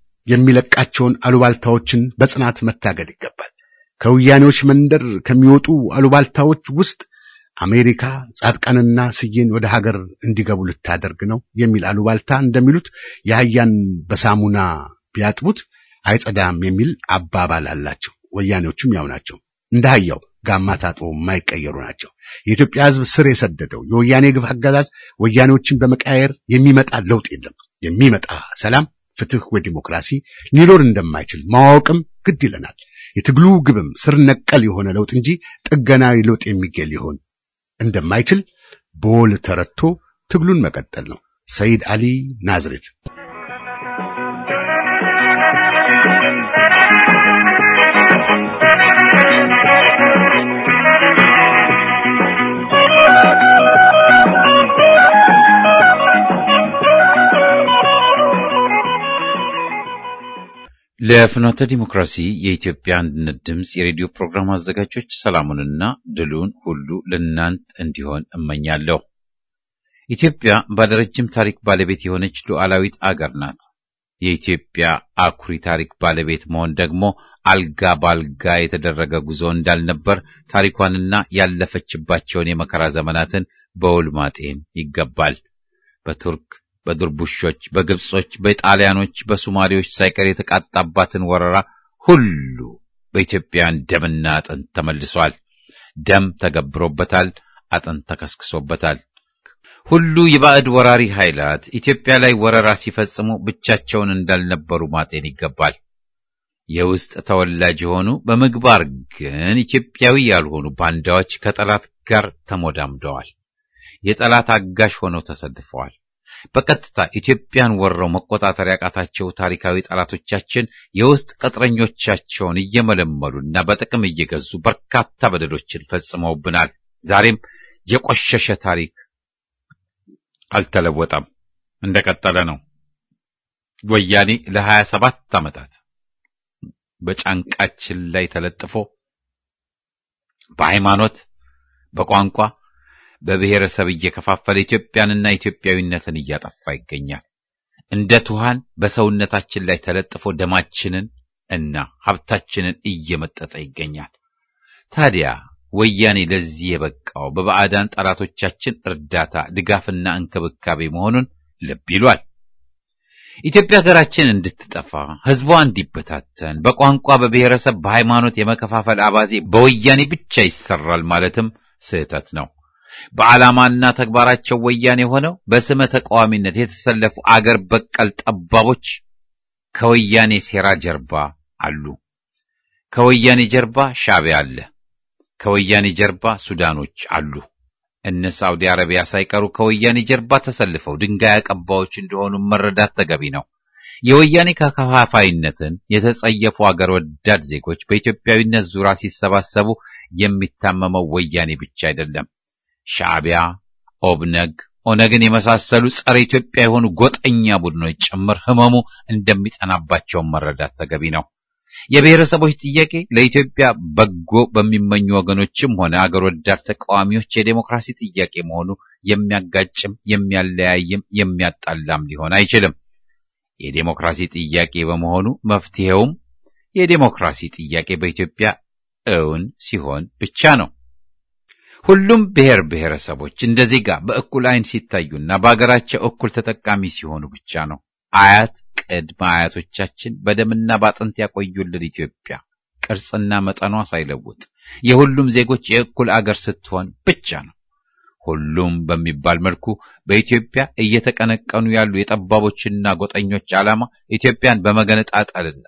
B: የሚለቃቸውን አሉባልታዎችን በጽናት መታገል ይገባል። ከወያኔዎች መንደር ከሚወጡ አሉባልታዎች ውስጥ አሜሪካ ጻድቃንና ስዬን ወደ ሀገር እንዲገቡ ልታደርግ ነው የሚል አሉባልታ እንደሚሉት የአህያን በሳሙና ቢያጥቡት አይጸዳም የሚል አባባል አላቸው። ወያኔዎቹም ያው ናቸው። እንደ አህያው ጋማ ታጥቦ የማይቀየሩ ናቸው። የኢትዮጵያ ህዝብ ስር የሰደደው የወያኔ ግፍ አገዛዝ ወያኔዎችን በመቀያየር የሚመጣ ለውጥ የለም። የሚመጣ ሰላም ፍትህ ወይ ዲሞክራሲ ሊኖር እንደማይችል ማወቅም ግድ ይለናል። የትግሉ ግብም ስር ነቀል የሆነ ለውጥ እንጂ ጥገናዊ ለውጥ የሚገኝ ሊሆን እንደማይችል በወል ተረድቶ ትግሉን መቀጠል ነው። ሰይድ አሊ ናዝሬት
A: ለፍኖተ ዲሞክራሲ የኢትዮጵያ አንድነት ድምፅ የሬዲዮ ፕሮግራም አዘጋጆች ሰላሙንና ድሉን ሁሉ ለእናንት እንዲሆን እመኛለሁ። ኢትዮጵያ ባለረጅም ታሪክ ባለቤት የሆነች ሉዓላዊት አገር ናት። የኢትዮጵያ አኩሪ ታሪክ ባለቤት መሆን ደግሞ አልጋ ባልጋ የተደረገ ጉዞ እንዳልነበር ታሪኳንና ያለፈችባቸውን የመከራ ዘመናትን በውል ማጤን ይገባል። በቱርክ በድርቡሾች፣ በግብጾች፣ በጣሊያኖች፣ በሶማሌዎች ሳይቀር የተቃጣባትን ወረራ ሁሉ በኢትዮጵያውያን ደምና አጥንት ተመልሷል። ደም ተገብሮበታል፣ አጥንት ተከስክሶበታል። ሁሉ የባዕድ ወራሪ ኃይላት ኢትዮጵያ ላይ ወረራ ሲፈጽሙ ብቻቸውን እንዳልነበሩ ማጤን ይገባል። የውስጥ ተወላጅ የሆኑ በምግባር ግን ኢትዮጵያዊ ያልሆኑ ባንዳዎች ከጠላት ጋር ተሞዳምደዋል። የጠላት አጋሽ ሆነው ተሰልፈዋል። በቀጥታ ኢትዮጵያን ወረው መቆጣጠር ያቃታቸው ታሪካዊ ጠላቶቻችን የውስጥ ቅጥረኞቻቸውን እየመለመሉና በጥቅም እየገዙ በርካታ በደሎችን ፈጽመውብናል። ዛሬም የቆሸሸ ታሪክ አልተለወጠም፣ እንደቀጠለ ነው። ወያኔ ለሀያ ሰባት ዓመታት በጫንቃችን ላይ ተለጥፎ በሃይማኖት፣ በቋንቋ በብሔረሰብ እየከፋፈለ ኢትዮጵያንና ኢትዮጵያዊነትን እያጠፋ ይገኛል። እንደ ቱሃን በሰውነታችን ላይ ተለጥፎ ደማችንን እና ሀብታችንን እየመጠጠ ይገኛል። ታዲያ ወያኔ ለዚህ የበቃው በባዕዳን ጠላቶቻችን እርዳታ፣ ድጋፍና እንክብካቤ መሆኑን ልብ ይሏል። ኢትዮጵያ ሀገራችን እንድትጠፋ ሕዝቧ እንዲበታተን በቋንቋ፣ በብሔረሰብ፣ በሃይማኖት የመከፋፈል አባዜ በወያኔ ብቻ ይሰራል ማለትም ስህተት ነው። በዓላማና ተግባራቸው ወያኔ ሆነው በስመ ተቃዋሚነት የተሰለፉ አገር በቀል ጠባቦች ከወያኔ ሴራ ጀርባ አሉ። ከወያኔ ጀርባ ሻዕቢያ አለ። ከወያኔ ጀርባ ሱዳኖች አሉ። እነ ሳውዲ አረቢያ ሳይቀሩ ከወያኔ ጀርባ ተሰልፈው ድንጋይ አቀባዮች እንደሆኑ መረዳት ተገቢ ነው። የወያኔ ከከፋፋይነትን የተጸየፉ አገር ወዳድ ዜጎች በኢትዮጵያዊነት ዙሪያ ሲሰባሰቡ የሚታመመው ወያኔ ብቻ አይደለም። ሻዕቢያ፣ ኦብነግ፣ ኦነግን የመሳሰሉ ጸረ ኢትዮጵያ የሆኑ ጎጠኛ ቡድኖች ጭምር ህመሙ እንደሚጠናባቸውን መረዳት ተገቢ ነው። የብሔረሰቦች ጥያቄ ለኢትዮጵያ በጎ በሚመኙ ወገኖችም ሆነ አገር ወዳድ ተቃዋሚዎች የዴሞክራሲ ጥያቄ መሆኑ የሚያጋጭም የሚያለያይም የሚያጣላም ሊሆን አይችልም። የዴሞክራሲ ጥያቄ በመሆኑ መፍትሄውም የዴሞክራሲ ጥያቄ በኢትዮጵያ እውን ሲሆን ብቻ ነው። ሁሉም ብሔር ብሔረሰቦች እንደ ዜጋ በእኩል ዓይን ሲታዩና በአገራቸው እኩል ተጠቃሚ ሲሆኑ ብቻ ነው። አያት ቅድመ አያቶቻችን በደምና በአጥንት ያቆዩልን ኢትዮጵያ ቅርጽና መጠኗ ሳይለውጥ የሁሉም ዜጎች የእኩል አገር ስትሆን ብቻ ነው። ሁሉም በሚባል መልኩ በኢትዮጵያ እየተቀነቀኑ ያሉ የጠባቦችና ጎጠኞች ዓላማ ኢትዮጵያን በመገነጣጠልና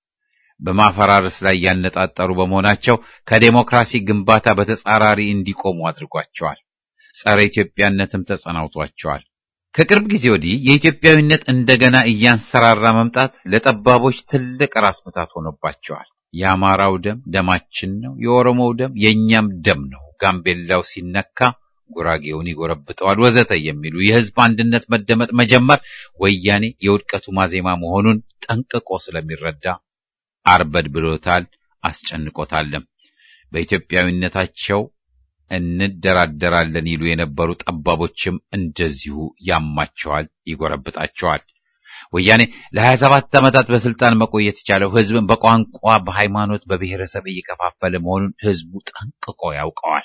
A: በማፈራረስ ላይ ያነጣጠሩ በመሆናቸው ከዴሞክራሲ ግንባታ በተጻራሪ እንዲቆሙ አድርጓቸዋል። ጸረ ኢትዮጵያነትም ተጸናውቷቸዋል። ከቅርብ ጊዜ ወዲህ የኢትዮጵያዊነት እንደገና እያንሰራራ መምጣት ለጠባቦች ትልቅ ራስ ምታት ሆኖባቸዋል። የአማራው ደም ደማችን ነው፣ የኦሮሞው ደም የእኛም ደም ነው፣ ጋምቤላው ሲነካ ጉራጌውን ይጎረብጠዋል፣ ወዘተ የሚሉ የህዝብ አንድነት መደመጥ መጀመር ወያኔ የውድቀቱ ማዜማ መሆኑን ጠንቅቆ ስለሚረዳ አርበድ ብሎታል፣ አስጨንቆታልም። በኢትዮጵያዊነታቸው እንደራደራለን ይሉ የነበሩ ጠባቦችም እንደዚሁ ያማቸዋል፣ ይጎረብጣቸዋል። ወያኔ ለሀያ ሰባት ዓመታት በስልጣን መቆየት የቻለው ህዝብን በቋንቋ፣ በሃይማኖት፣ በብሔረሰብ እየከፋፈለ መሆኑን ህዝቡ ጠንቅቆ ያውቀዋል።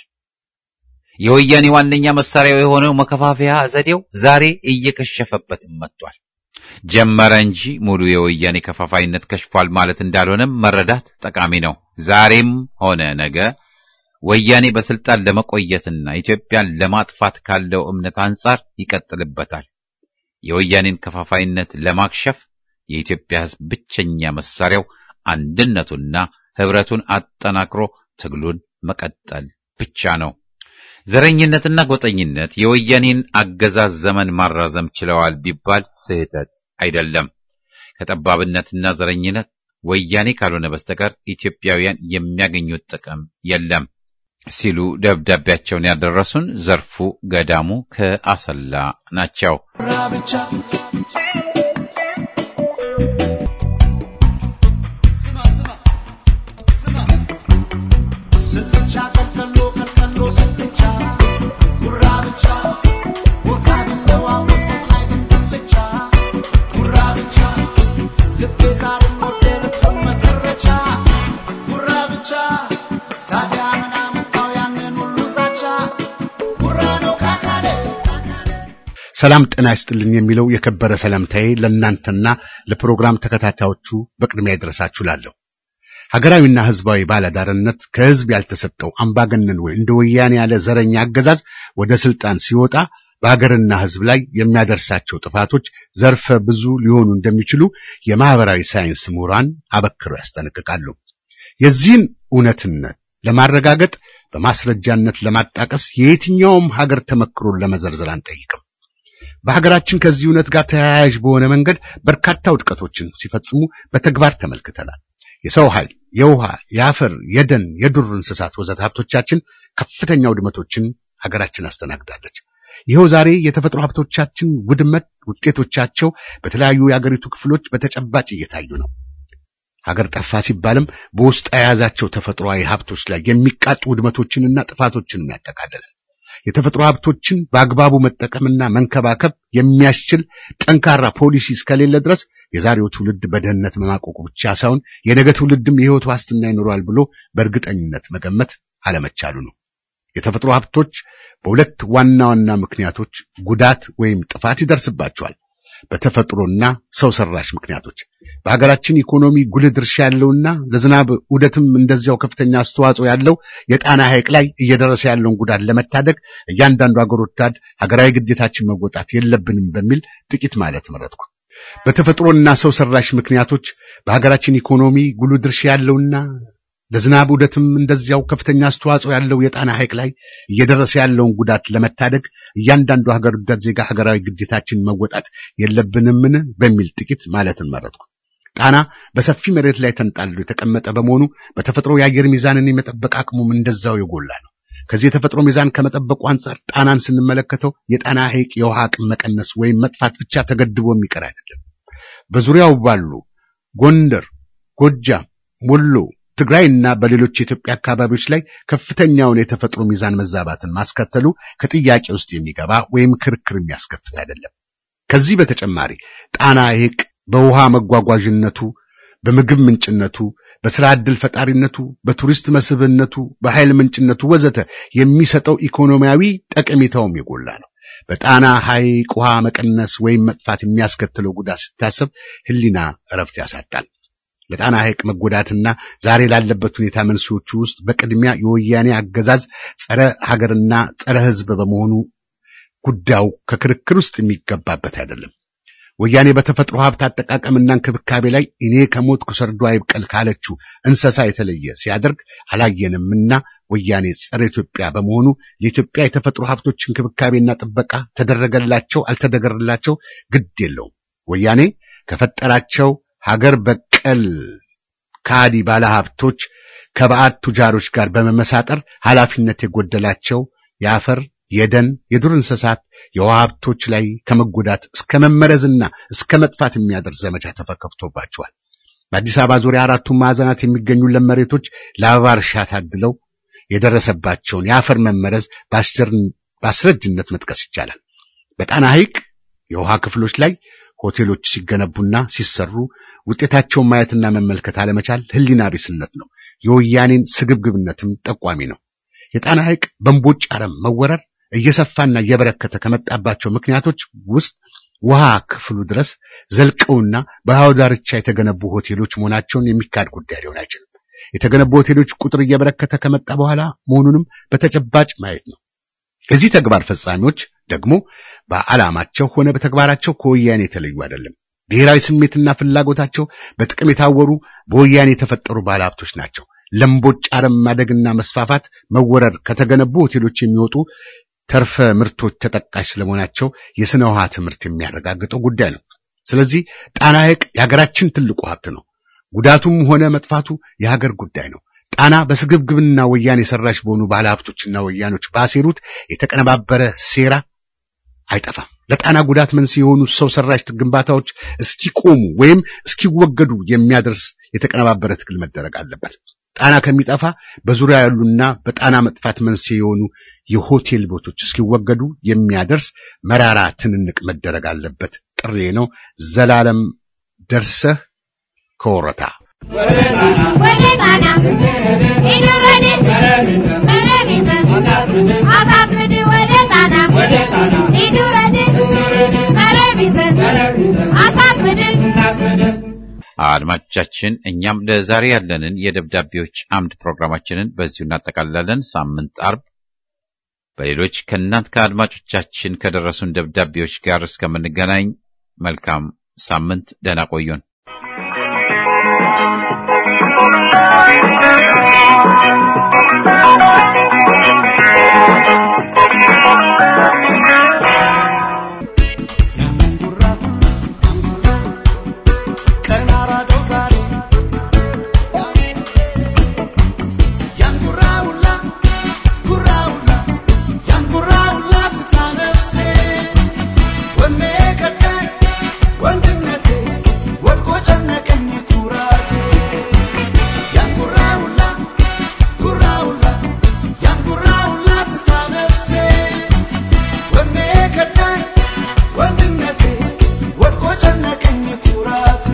A: የወያኔ ዋነኛ መሳሪያው የሆነው መከፋፈያ ዘዴው ዛሬ እየከሸፈበትም መጥቷል። ጀመረ እንጂ ሙሉ የወያኔ ከፋፋይነት ከሽፏል ማለት እንዳልሆነም መረዳት ጠቃሚ ነው። ዛሬም ሆነ ነገ ወያኔ በስልጣን ለመቆየትና ኢትዮጵያን ለማጥፋት ካለው እምነት አንጻር ይቀጥልበታል። የወያኔን ከፋፋይነት ለማክሸፍ የኢትዮጵያ ህዝብ ብቸኛ መሳሪያው አንድነቱና ህብረቱን አጠናክሮ ትግሉን መቀጠል ብቻ ነው። ዘረኝነትና ጎጠኝነት የወያኔን አገዛዝ ዘመን ማራዘም ችለዋል ቢባል ስህተት አይደለም። ከጠባብነትና ዘረኝነት ወያኔ ካልሆነ በስተቀር ኢትዮጵያውያን የሚያገኙት ጥቅም የለም ሲሉ ደብዳቤያቸውን ያደረሱን ዘርፉ ገዳሙ ከአሰላ ናቸው።
B: ሰላም ጤና ይስጥልኝ የሚለው የከበረ ሰላምታዬ ለእናንተና ለፕሮግራም ተከታታዮቹ በቅድሚያ ይድረሳችሁ ላለሁ። ሀገራዊና ሕዝባዊ ባለዳርነት ከሕዝብ ያልተሰጠው አምባገነን ወይ እንደ ወያኔ ያለ ዘረኛ አገዛዝ ወደ ስልጣን ሲወጣ በሀገርና ሕዝብ ላይ የሚያደርሳቸው ጥፋቶች ዘርፈ ብዙ ሊሆኑ እንደሚችሉ የማህበራዊ ሳይንስ ምሁራን አበክረው ያስጠነቅቃሉ። የዚህን እውነትነት ለማረጋገጥ በማስረጃነት ለማጣቀስ የየትኛውም ሀገር ተመክሮን ለመዘርዘር አንጠይቅም። በሀገራችን ከዚህ እውነት ጋር ተያያዥ በሆነ መንገድ በርካታ ውድቀቶችን ሲፈጽሙ በተግባር ተመልክተናል። የሰው ኃይል፣ የውሃ፣ የአፈር፣ የደን፣ የዱር እንስሳት ወዘተ ሀብቶቻችን ከፍተኛ ውድመቶችን ሀገራችን አስተናግዳለች። ይኸው ዛሬ የተፈጥሮ ሀብቶቻችን ውድመት ውጤቶቻቸው በተለያዩ የአገሪቱ ክፍሎች በተጨባጭ እየታዩ ነው። ሀገር ጠፋ ሲባልም በውስጥ የያዛቸው ተፈጥሯዊ ሀብቶች ላይ የሚቃጡ ውድመቶችንና ጥፋቶችንም ያጠቃልላል። የተፈጥሮ ሀብቶችን በአግባቡ መጠቀምና መንከባከብ የሚያስችል ጠንካራ ፖሊሲ እስከሌለ ድረስ የዛሬው ትውልድ በድህነት መማቆቁ ብቻ ሳይሆን የነገ ትውልድም የሕይወት ዋስትና ይኖረዋል ብሎ በእርግጠኝነት መገመት አለመቻሉ ነው። የተፈጥሮ ሀብቶች በሁለት ዋና ዋና ምክንያቶች ጉዳት ወይም ጥፋት ይደርስባቸዋል። በተፈጥሮና ሰው ሰራሽ ምክንያቶች በሀገራችን ኢኮኖሚ ጉልህ ድርሻ ያለውና ለዝናብ ዑደትም እንደዚያው ከፍተኛ አስተዋጽኦ ያለው የጣና ሐይቅ ላይ እየደረሰ ያለውን ጉዳት ለመታደግ እያንዳንዱ ሀገር ወዳድ ሀገራዊ ግዴታችን መወጣት የለብንም በሚል ጥቂት ማለት መረጥኩ። በተፈጥሮና ሰው ሰራሽ ምክንያቶች በሀገራችን ኢኮኖሚ ጉልህ ድርሻ ያለውና ለዝናብ ዑደትም እንደዚያው ከፍተኛ አስተዋጽኦ ያለው የጣና ሐይቅ ላይ እየደረሰ ያለውን ጉዳት ለመታደግ እያንዳንዱ ሀገር ወዳድ ዜጋ ሀገራዊ ግዴታችን መወጣት የለብንምን በሚል ጥቂት ማለትን መረጥኩ። ጣና በሰፊ መሬት ላይ ተንጣሎ የተቀመጠ በመሆኑ በተፈጥሮ የአየር ሚዛንን የመጠበቅ አቅሙም እንደዛው የጎላ ነው። ከዚህ የተፈጥሮ ሚዛን ከመጠበቁ አንጻር ጣናን ስንመለከተው የጣና ሐይቅ የውሃ አቅም መቀነስ ወይም መጥፋት ብቻ ተገድቦ የሚቀር አይደለም። በዙሪያው ባሉ ጎንደር፣ ጎጃም፣ ወሎ ትግራይና በሌሎች የኢትዮጵያ አካባቢዎች ላይ ከፍተኛውን የተፈጥሮ ሚዛን መዛባትን ማስከተሉ ከጥያቄ ውስጥ የሚገባ ወይም ክርክር የሚያስከፍት አይደለም። ከዚህ በተጨማሪ ጣና ሐይቅ በውሃ መጓጓዥነቱ፣ በምግብ ምንጭነቱ፣ በስራ ዕድል ፈጣሪነቱ፣ በቱሪስት መስህብነቱ፣ በኃይል ምንጭነቱ ወዘተ የሚሰጠው ኢኮኖሚያዊ ጠቀሜታውም የጎላ ነው። በጣና ሐይቅ ውሃ መቀነስ ወይም መጥፋት የሚያስከትለው ጉዳት ሲታሰብ ሕሊና እረፍት ያሳጣል። ለጣና ሐይቅ መጎዳትና ዛሬ ላለበት ሁኔታ መንስኤዎቹ ውስጥ በቅድሚያ የወያኔ አገዛዝ ጸረ ሀገርና ጸረ ሕዝብ በመሆኑ ጉዳዩ ከክርክር ውስጥ የሚገባበት አይደለም። ወያኔ በተፈጥሮ ሀብት አጠቃቀምና እንክብካቤ ላይ እኔ ከሞትኩ ሰርዶ አይብቀል ካለችው እንስሳ የተለየ ሲያደርግ አላየንምና ወያኔ ጸረ ኢትዮጵያ በመሆኑ የኢትዮጵያ የተፈጥሮ ሀብቶች እንክብካቤና ጥበቃ ተደረገላቸው አልተደረገላቸው ግድ የለውም። ወያኔ ከፈጠራቸው ሀገር በቀል ካዲ ባለሀብቶች ከባዕድ ቱጃሮች ጋር በመመሳጠር ኃላፊነት የጎደላቸው የአፈር የደን የዱር እንስሳት የውሃ ሀብቶች ላይ ከመጎዳት እስከ መመረዝና እስከ መጥፋት የሚያደርስ ዘመቻ ተከፍቶባቸዋል። በአዲስ አበባ ዙሪያ አራቱም ማዕዘናት የሚገኙ ለም መሬቶች ለአበባ እርሻ ታድለው የደረሰባቸውን የአፈር መመረዝ በአስረጅነት መጥቀስ ይቻላል። በጣና ሐይቅ የውሃ ክፍሎች ላይ ሆቴሎች ሲገነቡና ሲሰሩ ውጤታቸውን ማየትና መመልከት አለመቻል ሕሊና ቢስነት ነው። የወያኔን ስግብግብነትም ጠቋሚ ነው። የጣና ሐይቅ በእምቦጭ አረም መወረር እየሰፋና እየበረከተ ከመጣባቸው ምክንያቶች ውስጥ ውሃ ክፍሉ ድረስ ዘልቀውና በውሃው ዳርቻ የተገነቡ ሆቴሎች መሆናቸውን የሚካድ ጉዳይ ሊሆን አይችልም። የተገነቡ ሆቴሎች ቁጥር እየበረከተ ከመጣ በኋላ መሆኑንም በተጨባጭ ማየት ነው። የዚህ ተግባር ፈጻሚዎች ደግሞ በዓላማቸው ሆነ በተግባራቸው ከወያኔ የተለዩ አይደለም። ብሔራዊ ስሜትና ፍላጎታቸው በጥቅም የታወሩ በወያኔ የተፈጠሩ ባለሀብቶች ናቸው። ለምቦጭ አረም ማደግና መስፋፋት መወረር ከተገነቡ ሆቴሎች የሚወጡ ተርፈ ምርቶች ተጠቃሽ ስለመሆናቸው የስነ ውሃ ትምህርት የሚያረጋግጠው ጉዳይ ነው። ስለዚህ ጣና ሐይቅ የሀገራችን ትልቁ ሀብት ነው። ጉዳቱም ሆነ መጥፋቱ የሀገር ጉዳይ ነው። ጣና በስግብግብና ወያኔ ሰራሽ በሆኑ ባለሀብቶችና ወያኖች ባሴሩት የተቀነባበረ ሴራ አይጠፋም። ለጣና ጉዳት መንስኤ የሆኑ ሰው ሰራሽ ግንባታዎች እስኪቆሙ ወይም እስኪወገዱ የሚያደርስ የተቀነባበረ ትግል መደረግ አለበት። ጣና ከሚጠፋ በዙሪያ ያሉና በጣና መጥፋት መንስኤ የሆኑ የሆቴል ቦቶች እስኪወገዱ የሚያደርስ መራራ ትንንቅ መደረግ አለበት ጥሬ ነው። ዘላለም ደርሰህ ከወረታ
J: ወደ ጣና ኢዱረዴ መረቢዘ አሳፍርድ ወደ ጣና ኢዱረዴ መረቢዘ አሳፍርድ
A: አድማጮቻችን እኛም ለዛሬ ያለንን የደብዳቤዎች አምድ ፕሮግራማችንን በዚሁ እናጠቃልላለን። ሳምንት አርብ በሌሎች ከእናንት ከአድማጮቻችን ከደረሱን ደብዳቤዎች ጋር እስከምንገናኝ መልካም ሳምንት፣ ደህና ቆዩን።
I: ቀን አራደው ዛሬ ያን ጉራውላ ጉራውላ ያን ጉራውላ ትታ ነፍሴ ወኔ ከዳኝ ወንድነቴ ወድቆ ጨነቀኝ ኩራቴ ያን ጉራውላ ጉራውላ ያን ጉራውላ ትታ ነፍሴ ወኔ ከዳኝ ወንድነቴ ወድቆ ጨነቀኝ ኩራቴ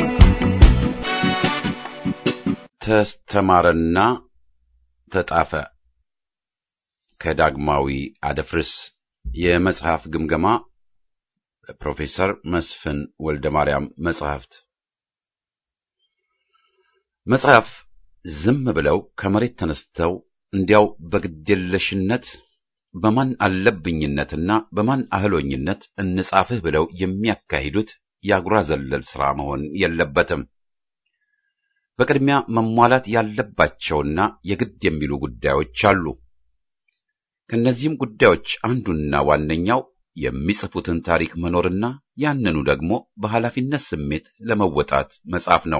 A: ተስተማረና ተጣፈ ከዳግማዊ አደፍርስ የመጽሐፍ ግምገማ ፕሮፌሰር መስፍን ወልደ ማርያም መጽሐፍት መጽሐፍ ዝም ብለው ከመሬት ተነስተው እንዲያው በግዴለሽነት በማን አለብኝነትና በማን አህሎኝነት እንጻፍህ ብለው የሚያካሂዱት የአጉራ ዘለል ሥራ መሆን የለበትም። በቅድሚያ መሟላት ያለባቸውና የግድ የሚሉ ጉዳዮች አሉ። ከእነዚህም ጉዳዮች አንዱና ዋነኛው የሚጽፉትን ታሪክ መኖርና ያንኑ ደግሞ በኃላፊነት ስሜት ለመወጣት መጻፍ ነው።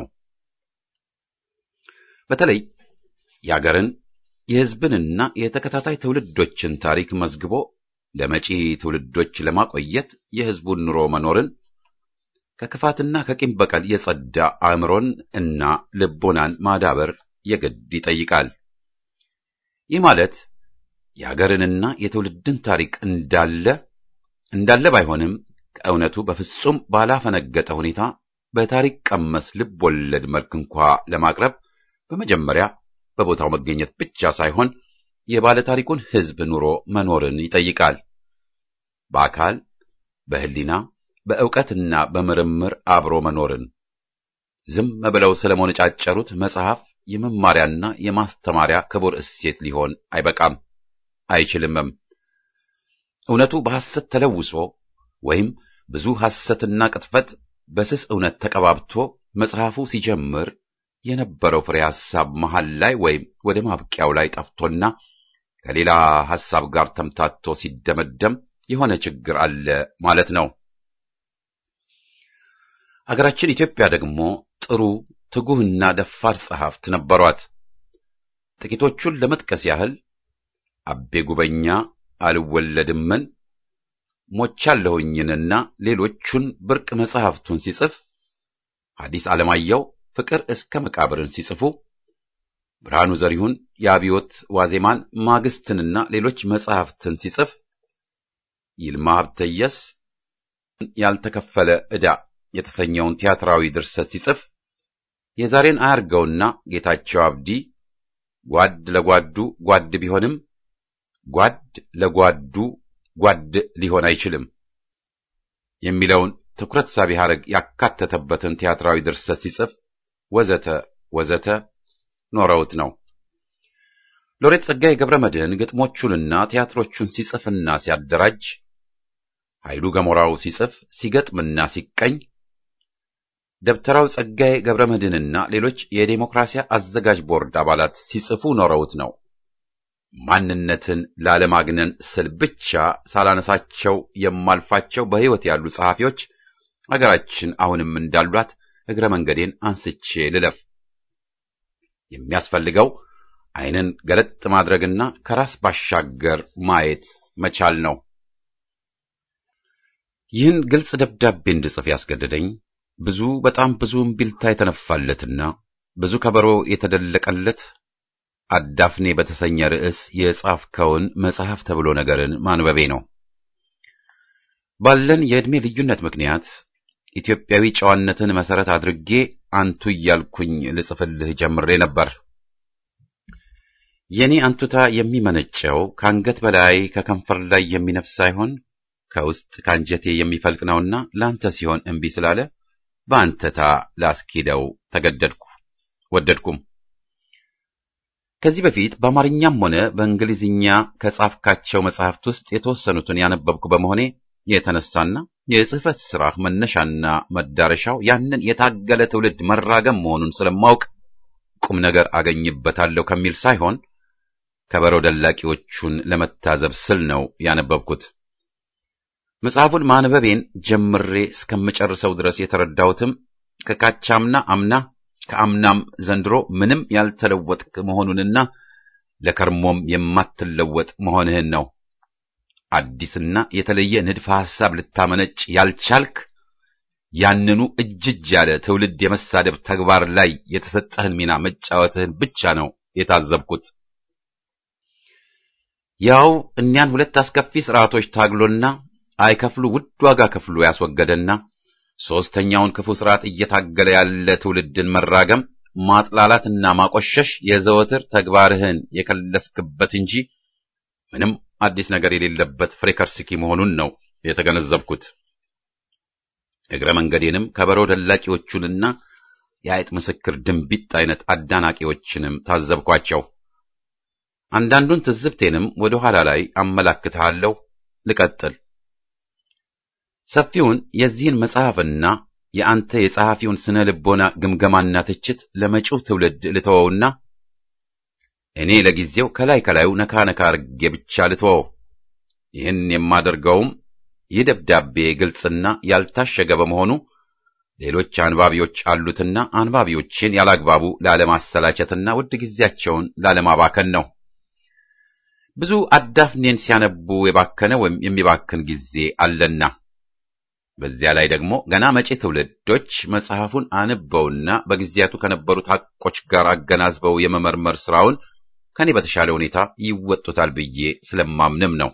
A: በተለይ የአገርን የሕዝብንና የተከታታይ ትውልዶችን ታሪክ መዝግቦ ለመጪ ትውልዶች ለማቆየት የሕዝቡን ኑሮ መኖርን ከክፋትና ከቂም በቀል የጸዳ አእምሮን እና ልቦናን ማዳበር የግድ ይጠይቃል። ይህ ማለት የአገርንና የትውልድን ታሪክ እንዳለ እንዳለ ባይሆንም ከእውነቱ በፍጹም ባላፈነገጠ ሁኔታ በታሪክ ቀመስ ልብ ወለድ መልክ እንኳ ለማቅረብ በመጀመሪያ በቦታው መገኘት ብቻ ሳይሆን የባለታሪኩን ሕዝብ ኑሮ መኖርን ይጠይቃል። በአካል በሕሊና በእውቀትና በምርምር አብሮ መኖርን ዝም ብለው ስለመነጫጨሩት መጽሐፍ የመማሪያና የማስተማሪያ ክቡር እሴት ሊሆን አይበቃም፣ አይችልምም። እውነቱ በሐሰት ተለውሶ ወይም ብዙ ሐሰትና ቅጥፈት በስስ እውነት ተቀባብቶ መጽሐፉ ሲጀምር የነበረው ፍሬ ሐሳብ መሃል ላይ ወይም ወደ ማብቂያው ላይ ጠፍቶና ከሌላ ሐሳብ ጋር ተምታቶ ሲደመደም የሆነ ችግር አለ ማለት ነው። አገራችን ኢትዮጵያ ደግሞ ጥሩ ትጉህና ደፋር ጸሐፍት ነበሯት። ጥቂቶቹን ለመጥቀስ ያህል አቤ ጉበኛ አልወለድምን፣ ሞቻለሁኝንና ሌሎቹን ብርቅ መጽሐፍቱን ሲጽፍ፣ ሐዲስ ዓለማየሁ ፍቅር እስከ መቃብርን ሲጽፉ፣ ብርሃኑ ዘሪሁን የአብዮት ዋዜማን ማግስትንና ሌሎች መጽሐፍትን ሲጽፍ፣ ይልማ ሀብተየስ ያልተከፈለ ዕዳ የተሰኘውን ቲያትራዊ ድርሰት ሲጽፍ የዛሬን አያርገውና ጌታቸው አብዲ ጓድ ለጓዱ ጓድ ቢሆንም ጓድ ለጓዱ ጓድ ሊሆን አይችልም የሚለውን ትኩረት ሳቢ ሐረግ ያካተተበትን ቲያትራዊ ድርሰት ሲጽፍ ወዘተ ወዘተ ኖረውት ነው። ሎሬት ጸጋዬ ገብረ መድኅን ግጥሞቹንና ቲያትሮቹን ሲጽፍና ሲያደራጅ፣ ኃይሉ ገሞራው ሲጽፍ ሲገጥምና ሲቀኝ፣ ደብተራው ጸጋዬ ገብረ መድኅንና ሌሎች የዴሞክራሲያ አዘጋጅ ቦርድ አባላት ሲጽፉ ኖረውት ነው። ማንነትን ላለማግነን ስል ብቻ ሳላነሳቸው የማልፋቸው በሕይወት ያሉ ጸሐፊዎች አገራችን አሁንም እንዳሏት እግረ መንገዴን አንስቼ ልለፍ። የሚያስፈልገው ዓይንን ገለጥ ማድረግና ከራስ ባሻገር ማየት መቻል ነው። ይህን ግልጽ ደብዳቤ እንድጽፍ ያስገደደኝ ብዙ በጣም ብዙ እምቢልታ የተነፋለትና ብዙ ከበሮ የተደለቀለት አዳፍኔ በተሰኘ ርዕስ የጻፍከውን መጽሐፍ ተብሎ ነገርን ማንበቤ ነው። ባለን የዕድሜ ልዩነት ምክንያት ኢትዮጵያዊ ጨዋነትን መሰረት አድርጌ አንቱ እያልኩኝ ልጽፍልህ ጀምሬ ነበር። የኔ አንቱታ የሚመነጨው ከአንገት በላይ ከከንፈር ላይ የሚነፍስ ሳይሆን ከውስጥ ከአንጀቴ የሚፈልቅ ነውና ለአንተ ሲሆን እምቢ ስላለ በአንተታ ላስኪደው ተገደድኩ፣ ወደድኩም። ከዚህ በፊት በአማርኛም ሆነ በእንግሊዝኛ ከጻፍካቸው መጽሐፍት ውስጥ የተወሰኑትን ያነበብኩ በመሆኔ የተነሳና የጽሕፈት ሥራህ መነሻና መዳረሻው ያንን የታገለ ትውልድ መራገም መሆኑን ስለማውቅ ቁም ነገር አገኝበታለሁ ከሚል ሳይሆን ከበሮ ደላቂዎቹን ለመታዘብ ስል ነው ያነበብኩት። መጽሐፉን ማንበቤን ጀምሬ እስከምጨርሰው ድረስ የተረዳሁትም ከካቻምና አምና ከአምናም ዘንድሮ ምንም ያልተለወጥክ መሆኑንና ለከርሞም የማትለወጥ መሆንህን ነው። አዲስና የተለየ ንድፈ ሐሳብ ልታመነጭ ያልቻልክ ያንኑ እጅጅ ያለ ትውልድ የመሳደብ ተግባር ላይ የተሰጠህን ሚና መጫወትህን ብቻ ነው የታዘብኩት። ያው እኒያን ሁለት አስከፊ ስርዓቶች ታግሎና አይከፍሉ ውድ ዋጋ ከፍሎ ያስወገደና ሦስተኛውን ክፉ ስርዓት እየታገለ ያለ ትውልድን መራገም፣ ማጥላላትና ማቆሸሽ የዘወትር ተግባርህን የከለስክበት እንጂ ምንም አዲስ ነገር የሌለበት ፍሬከርስኪ መሆኑን ነው የተገነዘብኩት። እግረ መንገዴንም ከበሮ ደላቂዎቹንና የአይጥ ምስክር ድንቢጥ አይነት አዳናቂዎችንም ታዘብኳቸው። አንዳንዱን ትዝብቴንም ወደ ኋላ ላይ አመላክትሃለሁ። ልቀጥል። ሰፊውን የዚህን መጽሐፍና የአንተ የጸሐፊውን ስነ ልቦና ግምገማና ትችት ለመጪው ትውልድ ልተወውና እኔ ለጊዜው ከላይ ከላዩ ነካ ነካ አርጌ ብቻ ልተወው። ይህን የማደርገውም ይህ ደብዳቤ ግልጽና ያልታሸገ በመሆኑ ሌሎች አንባቢዎች አሉትና አንባቢዎችን ያላግባቡ ላለማሰላቸትና ውድ ጊዜያቸውን ላለማባከን ነው። ብዙ አዳፍኔን ሲያነቡ የባከነ ወይም የሚባክን ጊዜ አለና በዚያ ላይ ደግሞ ገና መጪ ትውልዶች መጽሐፉን አንበውና በጊዜያቱ ከነበሩት ሐቆች ጋር አገናዝበው የመመርመር ስራውን ከኔ በተሻለ ሁኔታ ይወጡታል ብዬ ስለማምንም ነው።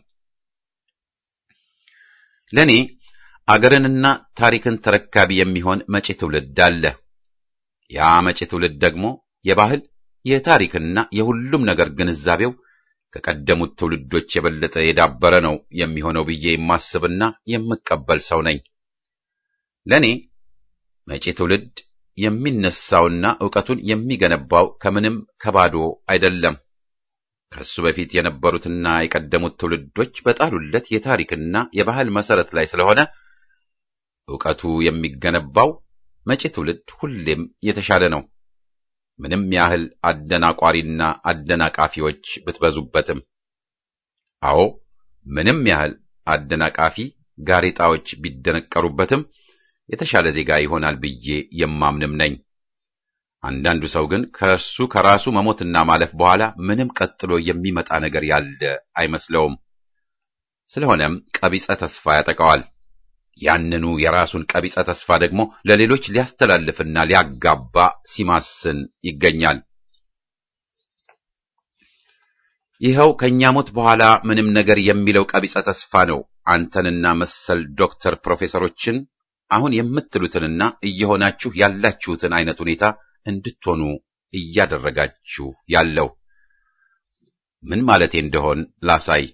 A: ለኔ አገርንና ታሪክን ተረካቢ የሚሆን መጪ ትውልድ አለ። ያ መጪ ትውልድ ደግሞ የባህል የታሪክና የሁሉም ነገር ግንዛቤው ከቀደሙት ትውልዶች የበለጠ የዳበረ ነው የሚሆነው ብዬ የማስብና የምቀበል ሰው ነኝ። ለኔ መጪ ትውልድ የሚነሳውና ዕውቀቱን የሚገነባው ከምንም ከባዶ አይደለም። ከሱ በፊት የነበሩትና የቀደሙት ትውልዶች በጣሉለት የታሪክና የባህል መሰረት ላይ ስለሆነ ዕውቀቱ የሚገነባው መጪ ትውልድ ሁሌም የተሻለ ነው። ምንም ያህል አደናቋሪና አደናቃፊዎች ብትበዙበትም። አዎ ምንም ያህል አደናቃፊ ጋሬጣዎች ቢደነቀሩበትም የተሻለ ዜጋ ይሆናል ብዬ የማምንም ነኝ። አንዳንዱ ሰው ግን ከእርሱ ከራሱ መሞትና ማለፍ በኋላ ምንም ቀጥሎ የሚመጣ ነገር ያለ አይመስለውም። ስለሆነም ቀቢጸ ተስፋ ያጠቃዋል። ያንኑ የራሱን ቀቢጸ ተስፋ ደግሞ ለሌሎች ሊያስተላልፍና ሊያጋባ ሲማስን ይገኛል። ይኸው ከእኛ ሞት በኋላ ምንም ነገር የሚለው ቀቢጸ ተስፋ ነው አንተንና መሰል ዶክተር ፕሮፌሰሮችን አሁን የምትሉትንና እየሆናችሁ ያላችሁትን አይነት ሁኔታ እንድትሆኑ እያደረጋችሁ ያለው። ምን ማለቴ እንደሆን ላሳይ።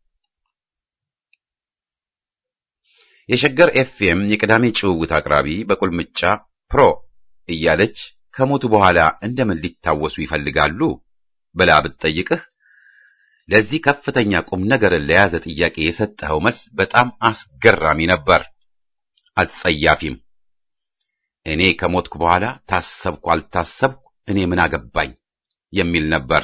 A: የሸገር ኤፍኤም የቅዳሜ ጭውውት አቅራቢ በቁልምጫ ፕሮ እያለች ከሞቱ በኋላ እንደምን ሊታወሱ ይፈልጋሉ ብላ ብትጠይቅህ ለዚህ ከፍተኛ ቁም ነገርን ለያዘ ጥያቄ የሰጠኸው መልስ በጣም አስገራሚ ነበር፣ አስጸያፊም። እኔ ከሞትኩ በኋላ ታሰብኩ አልታሰብኩ እኔ ምን አገባኝ የሚል ነበር።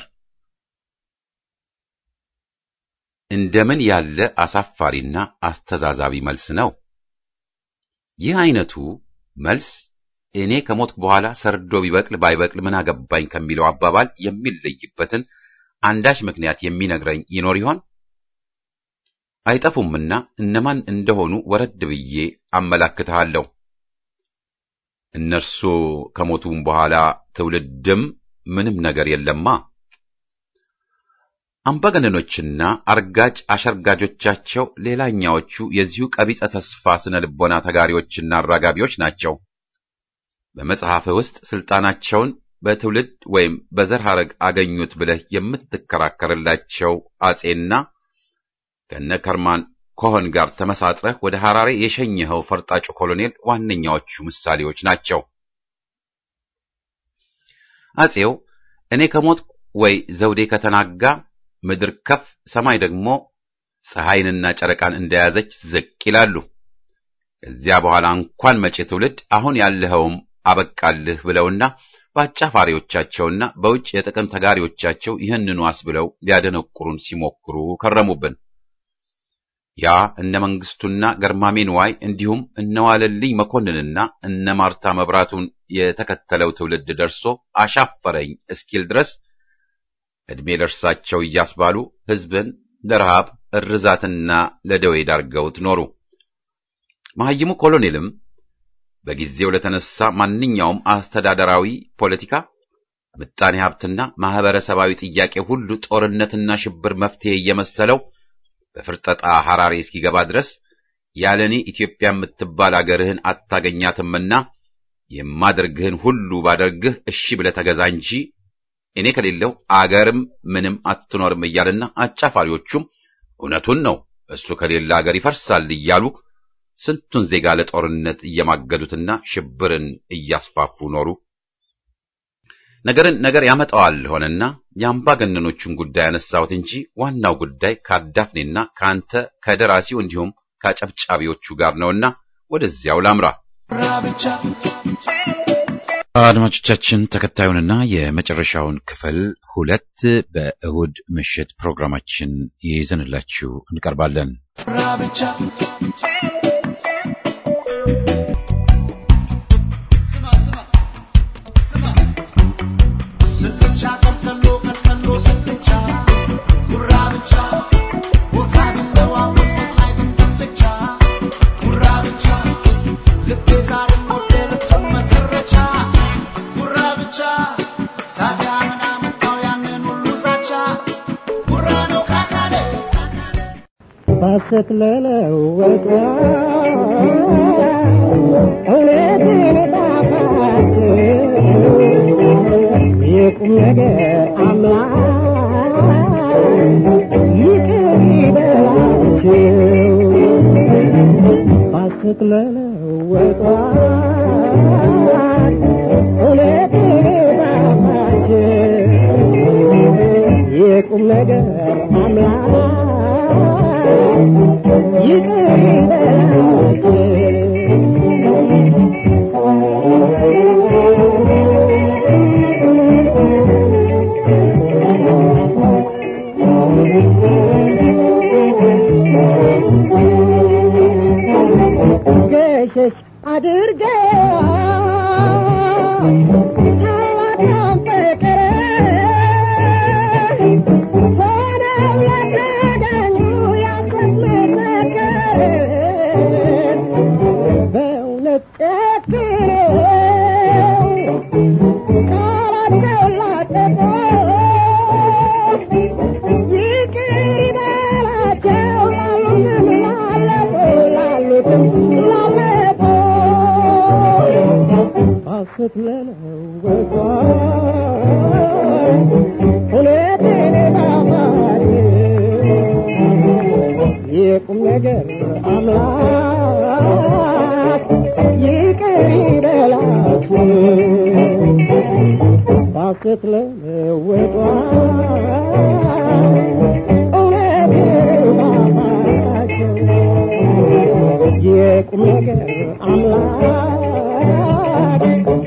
A: እንደምን ያለ አሳፋሪና አስተዛዛቢ መልስ ነው! ይህ አይነቱ መልስ እኔ ከሞትኩ በኋላ ሰርዶ ቢበቅል ባይበቅል ምን አገባኝ ከሚለው አባባል የሚለይበትን አንዳች ምክንያት የሚነግረኝ ይኖር ይሆን? አይጠፉምና እነማን እንደሆኑ ወረድ ብዬ አመላክትሃለሁ። እነርሱ ከሞቱም በኋላ ትውልድም ምንም ነገር የለማ። አምባገነኖችና አርጋጭ አሸርጋጆቻቸው ሌላኛዎቹ የዚሁ ቀቢጸ ተስፋ ስነ ልቦና ተጋሪዎችና አራጋቢዎች ናቸው። በመጽሐፍህ ውስጥ ስልጣናቸውን በትውልድ ወይም በዘር ሐረግ አገኙት ብለህ የምትከራከርላቸው አጼና ከነ ከርማን ኮሆን ጋር ተመሳጥረህ ወደ ሐራሬ የሸኘኸው ፈርጣጩ ኮሎኔል ዋነኛዎቹ ምሳሌዎች ናቸው። አጼው እኔ ከሞት ወይ ዘውዴ ከተናጋ ምድር ከፍ ሰማይ ደግሞ ፀሐይንና ጨረቃን እንደያዘች ዝቅ ይላሉ። ከዚያ በኋላ እንኳን መጪ ትውልድ አሁን ያለኸውም አበቃልህ ብለውና በአጫፋሪዎቻቸውና በውጭ የጥቅም ተጋሪዎቻቸው ይህንኑ አስብለው ሊያደነቁሩን ሲሞክሩ ከረሙብን። ያ እነ መንግስቱና ገርማሜ ንዋይ እንዲሁም እነ ዋለልኝ መኮንንና እነ ማርታ መብራቱን የተከተለው ትውልድ ደርሶ አሻፈረኝ እስኪል ድረስ ዕድሜ ለእርሳቸው እያስባሉ ሕዝብን ለረሃብ እርዛትና ለደዌ ዳርገውት ኖሩ። መሐይሙ ኮሎኔልም በጊዜው ለተነሳ ማንኛውም አስተዳደራዊ ፖለቲካ፣ ምጣኔ ሀብትና ማህበረሰባዊ ጥያቄ ሁሉ ጦርነትና ሽብር መፍትሄ እየመሰለው በፍርጠጣ ሐራሬ እስኪገባ ድረስ ያለኔ ኢትዮጵያ የምትባል አገርህን አታገኛትምና የማደርግህን ሁሉ ባደርግህ እሺ ብለህ ተገዛ እንጂ እኔ ከሌለው አገርም ምንም አትኖርም እያልና አጫፋሪዎቹም እውነቱን ነው እሱ ከሌለ አገር ይፈርሳል እያሉ ስንቱን ዜጋ ለጦርነት እየማገዱትና ሽብርን እያስፋፉ ኖሩ። ነገርን ነገር ያመጣዋል ሆነና የአምባገነኖቹን ጉዳይ ያነሳሁት እንጂ ዋናው ጉዳይ ከአዳፍኔና ከአንተ ከደራሲው እንዲሁም ከአጨብጫቢዎቹ ጋር ነውና ወደዚያው ላምራ። አድማጮቻችን ተከታዩንና የመጨረሻውን ክፍል ሁለት በእሁድ ምሽት ፕሮግራማችን ይዘንላችሁ እንቀርባለን።
C: ባሰት ለለወጠ እውነትን ጣፋጭ የቁም ነገር አምላክ ይቅር ይበላቸው ባሰት ለለወጠ እውነትን ጣፋጭ የቁም ነገር አምላክ ይቅር ገሸሽ አድርገው ታላቅ ፍቅር ሆነው የተገኙ ያስመሰከር በእውነት ጨክነው ቃላቸው ላጠፉ ይቅር ይበላቸው ላሉትም ላለፉ ላሉትም ላለፉ ሐሰት ለለወጡ እውነትን ጣፋጭ የቁም ነገር አምላክ ይቅር ይበላችሁ ሐሰት ለለወጡ እውነትን ጣፋጭ የቁም ነገር አምላክ ጉራጌ